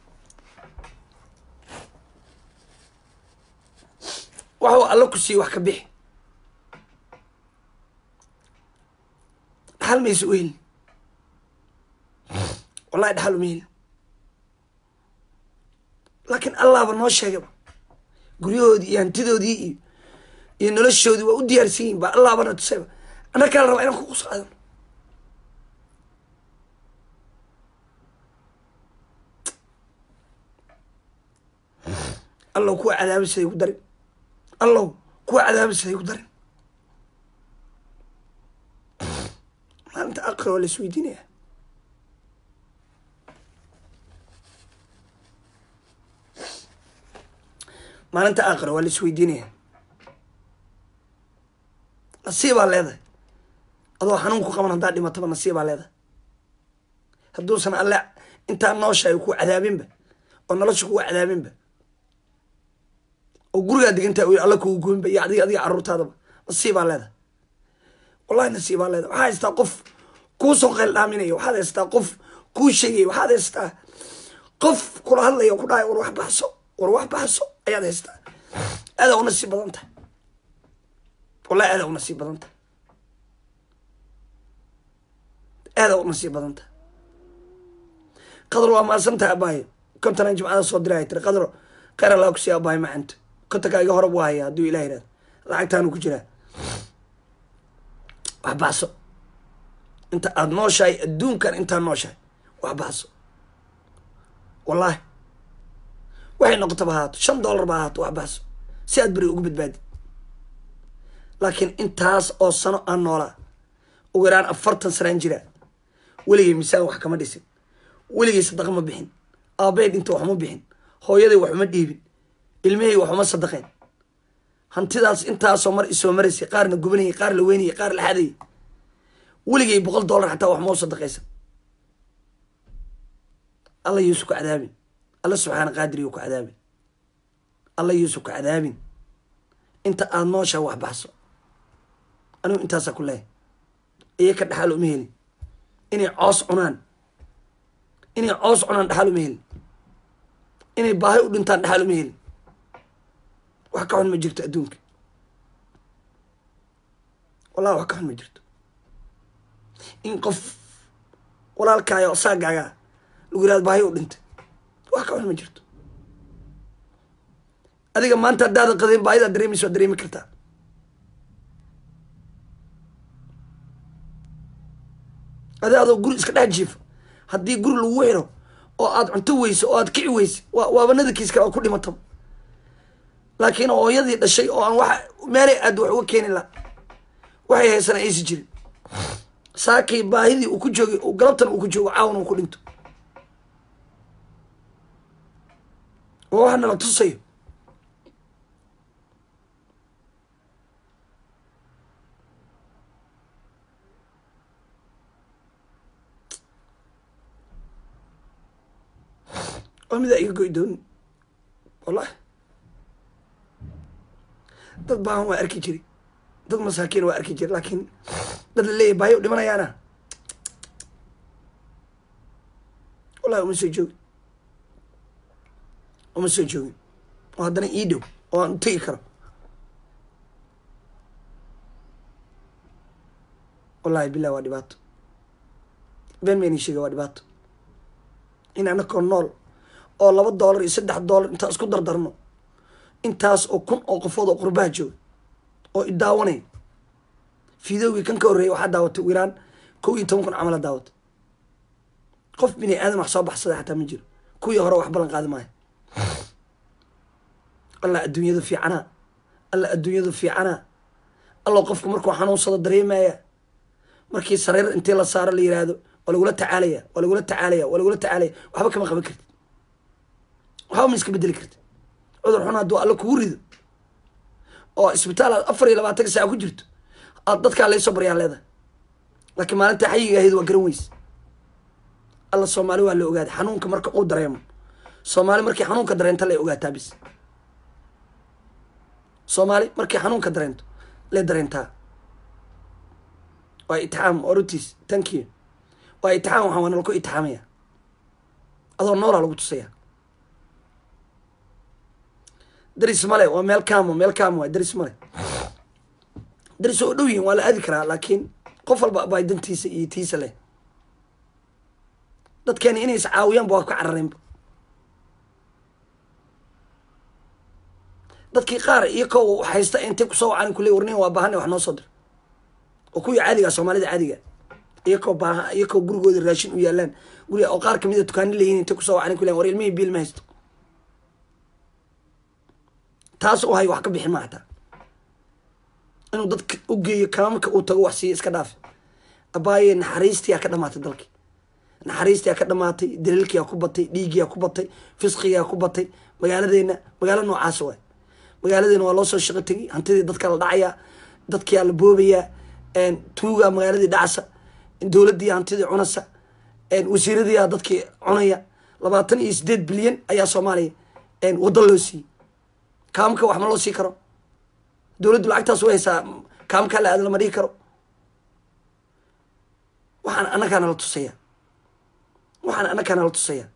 waxuu alla ku siiye wax ka bixi dhaxal maysa u helin wallahi dhaxal uma helin laakiin allahba noo sheegaba guryahoodii iyo hantidoodii iyo iyo noloshoodii waa u diyaarsan yihin ba allahbana tusayba anna kala rabaa inaan kuqus qaadano allow kuwa cadaaba siday ku darin allow kuwa cadaaba siday ku darin maalinta aqra waa la isweydiinaya maalinta aqra waa la isweydiinaya nasiibaa leedahay adoo xanuun ku qaban haddaa dhimataba nasiibaa leedahay hadduusan alle intaa nooshahay ku cadaabinba oo nolosha kuga cadaabinba oo gurigaa degantaa wy alla kugu goynba iyo adiga adiga carruurtaadaba nasiibaa leedahay wallahi nasiibaa leedahay waxaa haystaa qof kuu soo qeyl dhaaminaya waxaad haystaa qof kuu sheegaya waxaad haystaa qof kula hadlaya o ku dhahay war wax baxso war wax baxso ayaad haystaa aadaa u nasiib badan tahay wallahi aadaa u nasiib badan tahay aadaa u nasiib badan tahay qadar waa maasantahay abaayo kontanan jimcada soo diray tiri qadaro kheyr allaa ku siiya abaayo macanta kontanka iga horab waa haya hadduu ilah yihahdo lacagtaanu ku jiraa wax baxso inta aada nooshahay adduunkan intaa nooshahay wax baxso wallaahi waxay noqotaba ahaato shan dollar ba ahaato wax baxso si aad beri ugu badbaadi laakiin intaas oo sano aan noolaa ugu yaraan afartan sanaan jiraa weligay misaan wax kama dhisin weligay sadaqa ma bixin aabeyd inta waxma bixin hooyaday waxuma dhiibin ilmahey waxuma sadaqeen hantidaas intaasoo mar isoo maraysay qaarna gubanayay qaar la weynayay qaar la xadayay weligay boqol dollar xataa wax mau sadaqaysan alla yuusuf ka cadaabin alla subxaana qaadiriyu ka cadaabin alla yuusuf ka cadaabin inta aada nooshaa wax baxso anigu intaasaa ku leehay iyo ka dhaxaal uma helin inay coos cunaan inay coos cunaan dhaxaal uma helin inay baahi u dhintaan dhaxaal uma helin wax ka xun ma jirto adduunka wallahi wax ka xun ma jirto in qof walaalkaayo saagaagaa lagu yirahdo baahi u dhintay wax ka xun ma jirto adiga maanta haddaadan qadin baahidaa dareemaysa waa dareemi kartaa adi adoo guri iska dhex jiifo haddii guri lagu xiro oo aad cunto weyso oo aad kici weyse waa waaba nadarkiis kale oo ku dhimataba laakiin hooyadii dhashay oo aan wax meelay aad wax uga keeni laha waxay haysana aysi jirin saakay baahidii uu ku joogay galabtan uu ku joogo caawan uu ku dhinto waa waxa nala tusayo waa midaa iga goy doonin wallahi dad baahan waa arki jiri dad masaakiin waa arki jiri laakiin dad laleeyahy baahi u dhimanayaana wallahi uma soo joogin uma soo joogin oo haddana ii dhow oo aan u tegi karo wallahi bilah waa dhibaato been mayni sheega waa dhibaato in anakoo nool oo laba dollar iyo saddex dollar intaan isku dardarno intaas oo kun oo qofood oo qurbaha jooga oo idaawanay fideogii kan ka horreeyay waxaa daawatay ugu yaraan kow iyo toban kun camala daawata qof bini aadan wax soo baxsada xataa ma jiro kuwii hore wax ballan qaadi maayo alla adduunyadu fiicanaa alla adduunyadu fiicanaa allow qofku markuu xanuunsado dareemaya markii sariir intii la saaro la yiraahdo waa lagula tacaalaya waa lagula tacaalaya waa lagula tacaalaya waxba kama qaban kartid waxba ma iska bedeli kartid cudur xun hadduu alla kugu rido oo isbitaal aad afar iyo labaatanka saaca ku jirto aad dadkaa laysoo baryaa leedahay laakiin maalinta xayiga ahayd waa garan weyse alla soomaali waa la ogaaday xanuunka marka uu dareemo soomaali markii xanuunka dareento lay ogaataa bis soomaali markii xanuunka dareento lay dareentaa waa itixaam orotis thank you waa itixaam waxaan waa nalaku itixaamaya adoo noolaa lagu tusaya daris male waa meel kaamo meel kaamo waa daris male daris oo dhow yihin waa la aadi karaa laakiin qof walba baa dantiisa iyo tiisa leh dadkeeni inay is caawiyaanba waa ka carareenba dadkii qaar iyo ko haysta intay kusoo wacan kule warnin waa baahana wax noo soo dir oo kuwii caadiga soomaalida caadiga iyakoo baaha iyakoo gurigooda raashin u yaalaan guriga oo qaar kamid a dukaani leeyihin intay kusoo wacan kule war ilmihii biil ma haysto taas oo hay wax ka bixin ma hataa inuu dadka u geeyo kaamamka uu tago wax siiyo iska dhaafi abaaye naxariistiyaa ka dhamaatay dalkii naxariistiyaa ka dhamaatay daliilkiyaa ku batay dhiiggiyaa ku batay fisqigaa ku batay magaaladeena magaalo noocaas waay magaaladeena waa loo soo shaqo tegi hantidii dadka la dhacayaa dadkiyaa la boobayaa tuugaa magaaladii dhacsa dowladdii hantidii cunasa wasiiradiiyaa dadkii cunaya labaatan iyo sideed bilyan ayaa soomaaliya waddo loo siiyey kaamka wax ma loo sii karo dowladdu lacagtaas way haysaa kaamkaa la aada lama dhigi karo waxaan annagaa nala tusaya waxaan annagaa nala tusaya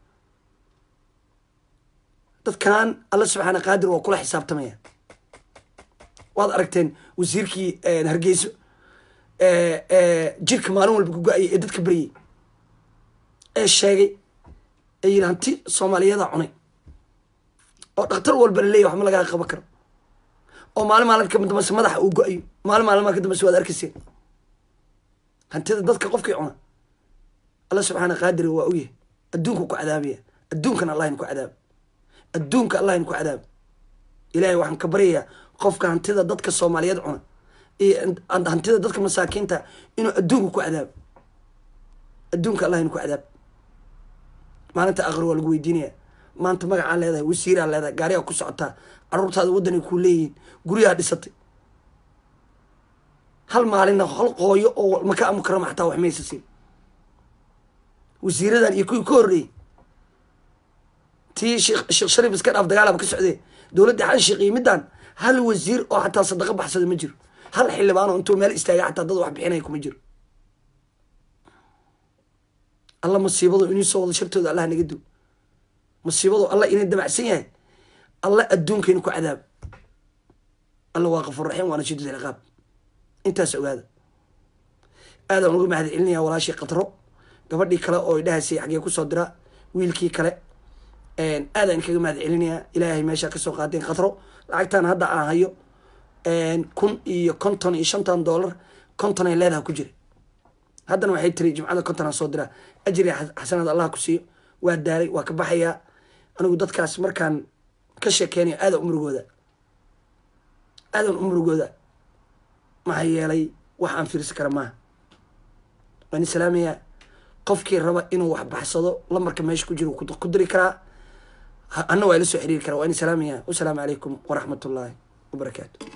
dadkan alla subxaana qaadir waa kula xisaabtamaya waad aragteen wasiirkii hargeyso jirka maalin walba kugo-ayay ee dadka beryay ee sheegay ee yidhi hanti soomaaliyada cunay oo dhakhtar walba la leeyahy waxma lagaa qaban karo oo maalin maalin ka dambase madaxa uu go-ayo maalin maalin ka dambase waad arkayseen hantida dadka qofkii cuna alla subxaana qaadiri waa ogyahay adduunka ku cadaabaya adduunkana allahayna ku cadaaba adduunka allahayna ku cadaaba ilaahay waxaan ka baryayaa qofka hantida dadka soomaaliyeed cuna iyo hantida dadka masaakiinta inuu adduunka ku cadaabo adduunka allahayna ku cadaab maalinta aqri waa lagu weydiinaya maanta magacaa leedahay wasiiraa leedahay gaarigaa ku socotaa caruurtaada waddanay kuu leeyihiin guryaha dhisatay hal maalinna hal qooyo oo maka amukarama xataa wax maysa siin wasiiradan iyo kuwii ka horreeyey tii sheekh sheekh shariif iska dhaaf dagaalaba ka socdee dowladda xan sheeqiyo middan hal wasiir oo xataa sadaqa baxsada ma jiro hal xildhibaan oo intuu meel istaaga xataa dad wax bixinaya kuma jiro alla masiibadu inii soo wado shartooda allah naga duw masiibadu alla inay damacsan yahay alla adduunkayna ku cadaab alla waa qafuur raxiim waana shidid ciqaab intaas ogaada aadaan uga mahad celinaya walaashii qatro gabadhii kale oo idhahaysay xaggee kusoo diraa wiilkii kale aadaan kaga mahad celinayaa ilaahay meeshaa kasoo qaadeen qatro lacagtaan hadda aan hayo kun iyo konton iyo shantan dollar konton ay leedaha ku jira haddana waxay tiri jimcada konton aan soo diraa ajri xasanaad allah ku siiyo waa daalay waa ka baxayaa anigu dadkaas markaan ka sheekeynayo aadaan umurugooda aadaan umurugooda maxaa yeelay wax aan fiirsi kara maaha waan i salaamayaa qofkii raba inuu wax baxsado lambarka meesha ku jiro ku diri karaa anna waa ila soo xiriiri karaa waan i salaamayaa wasalaamu calaykum waraxmat ullaahi wabarakaatu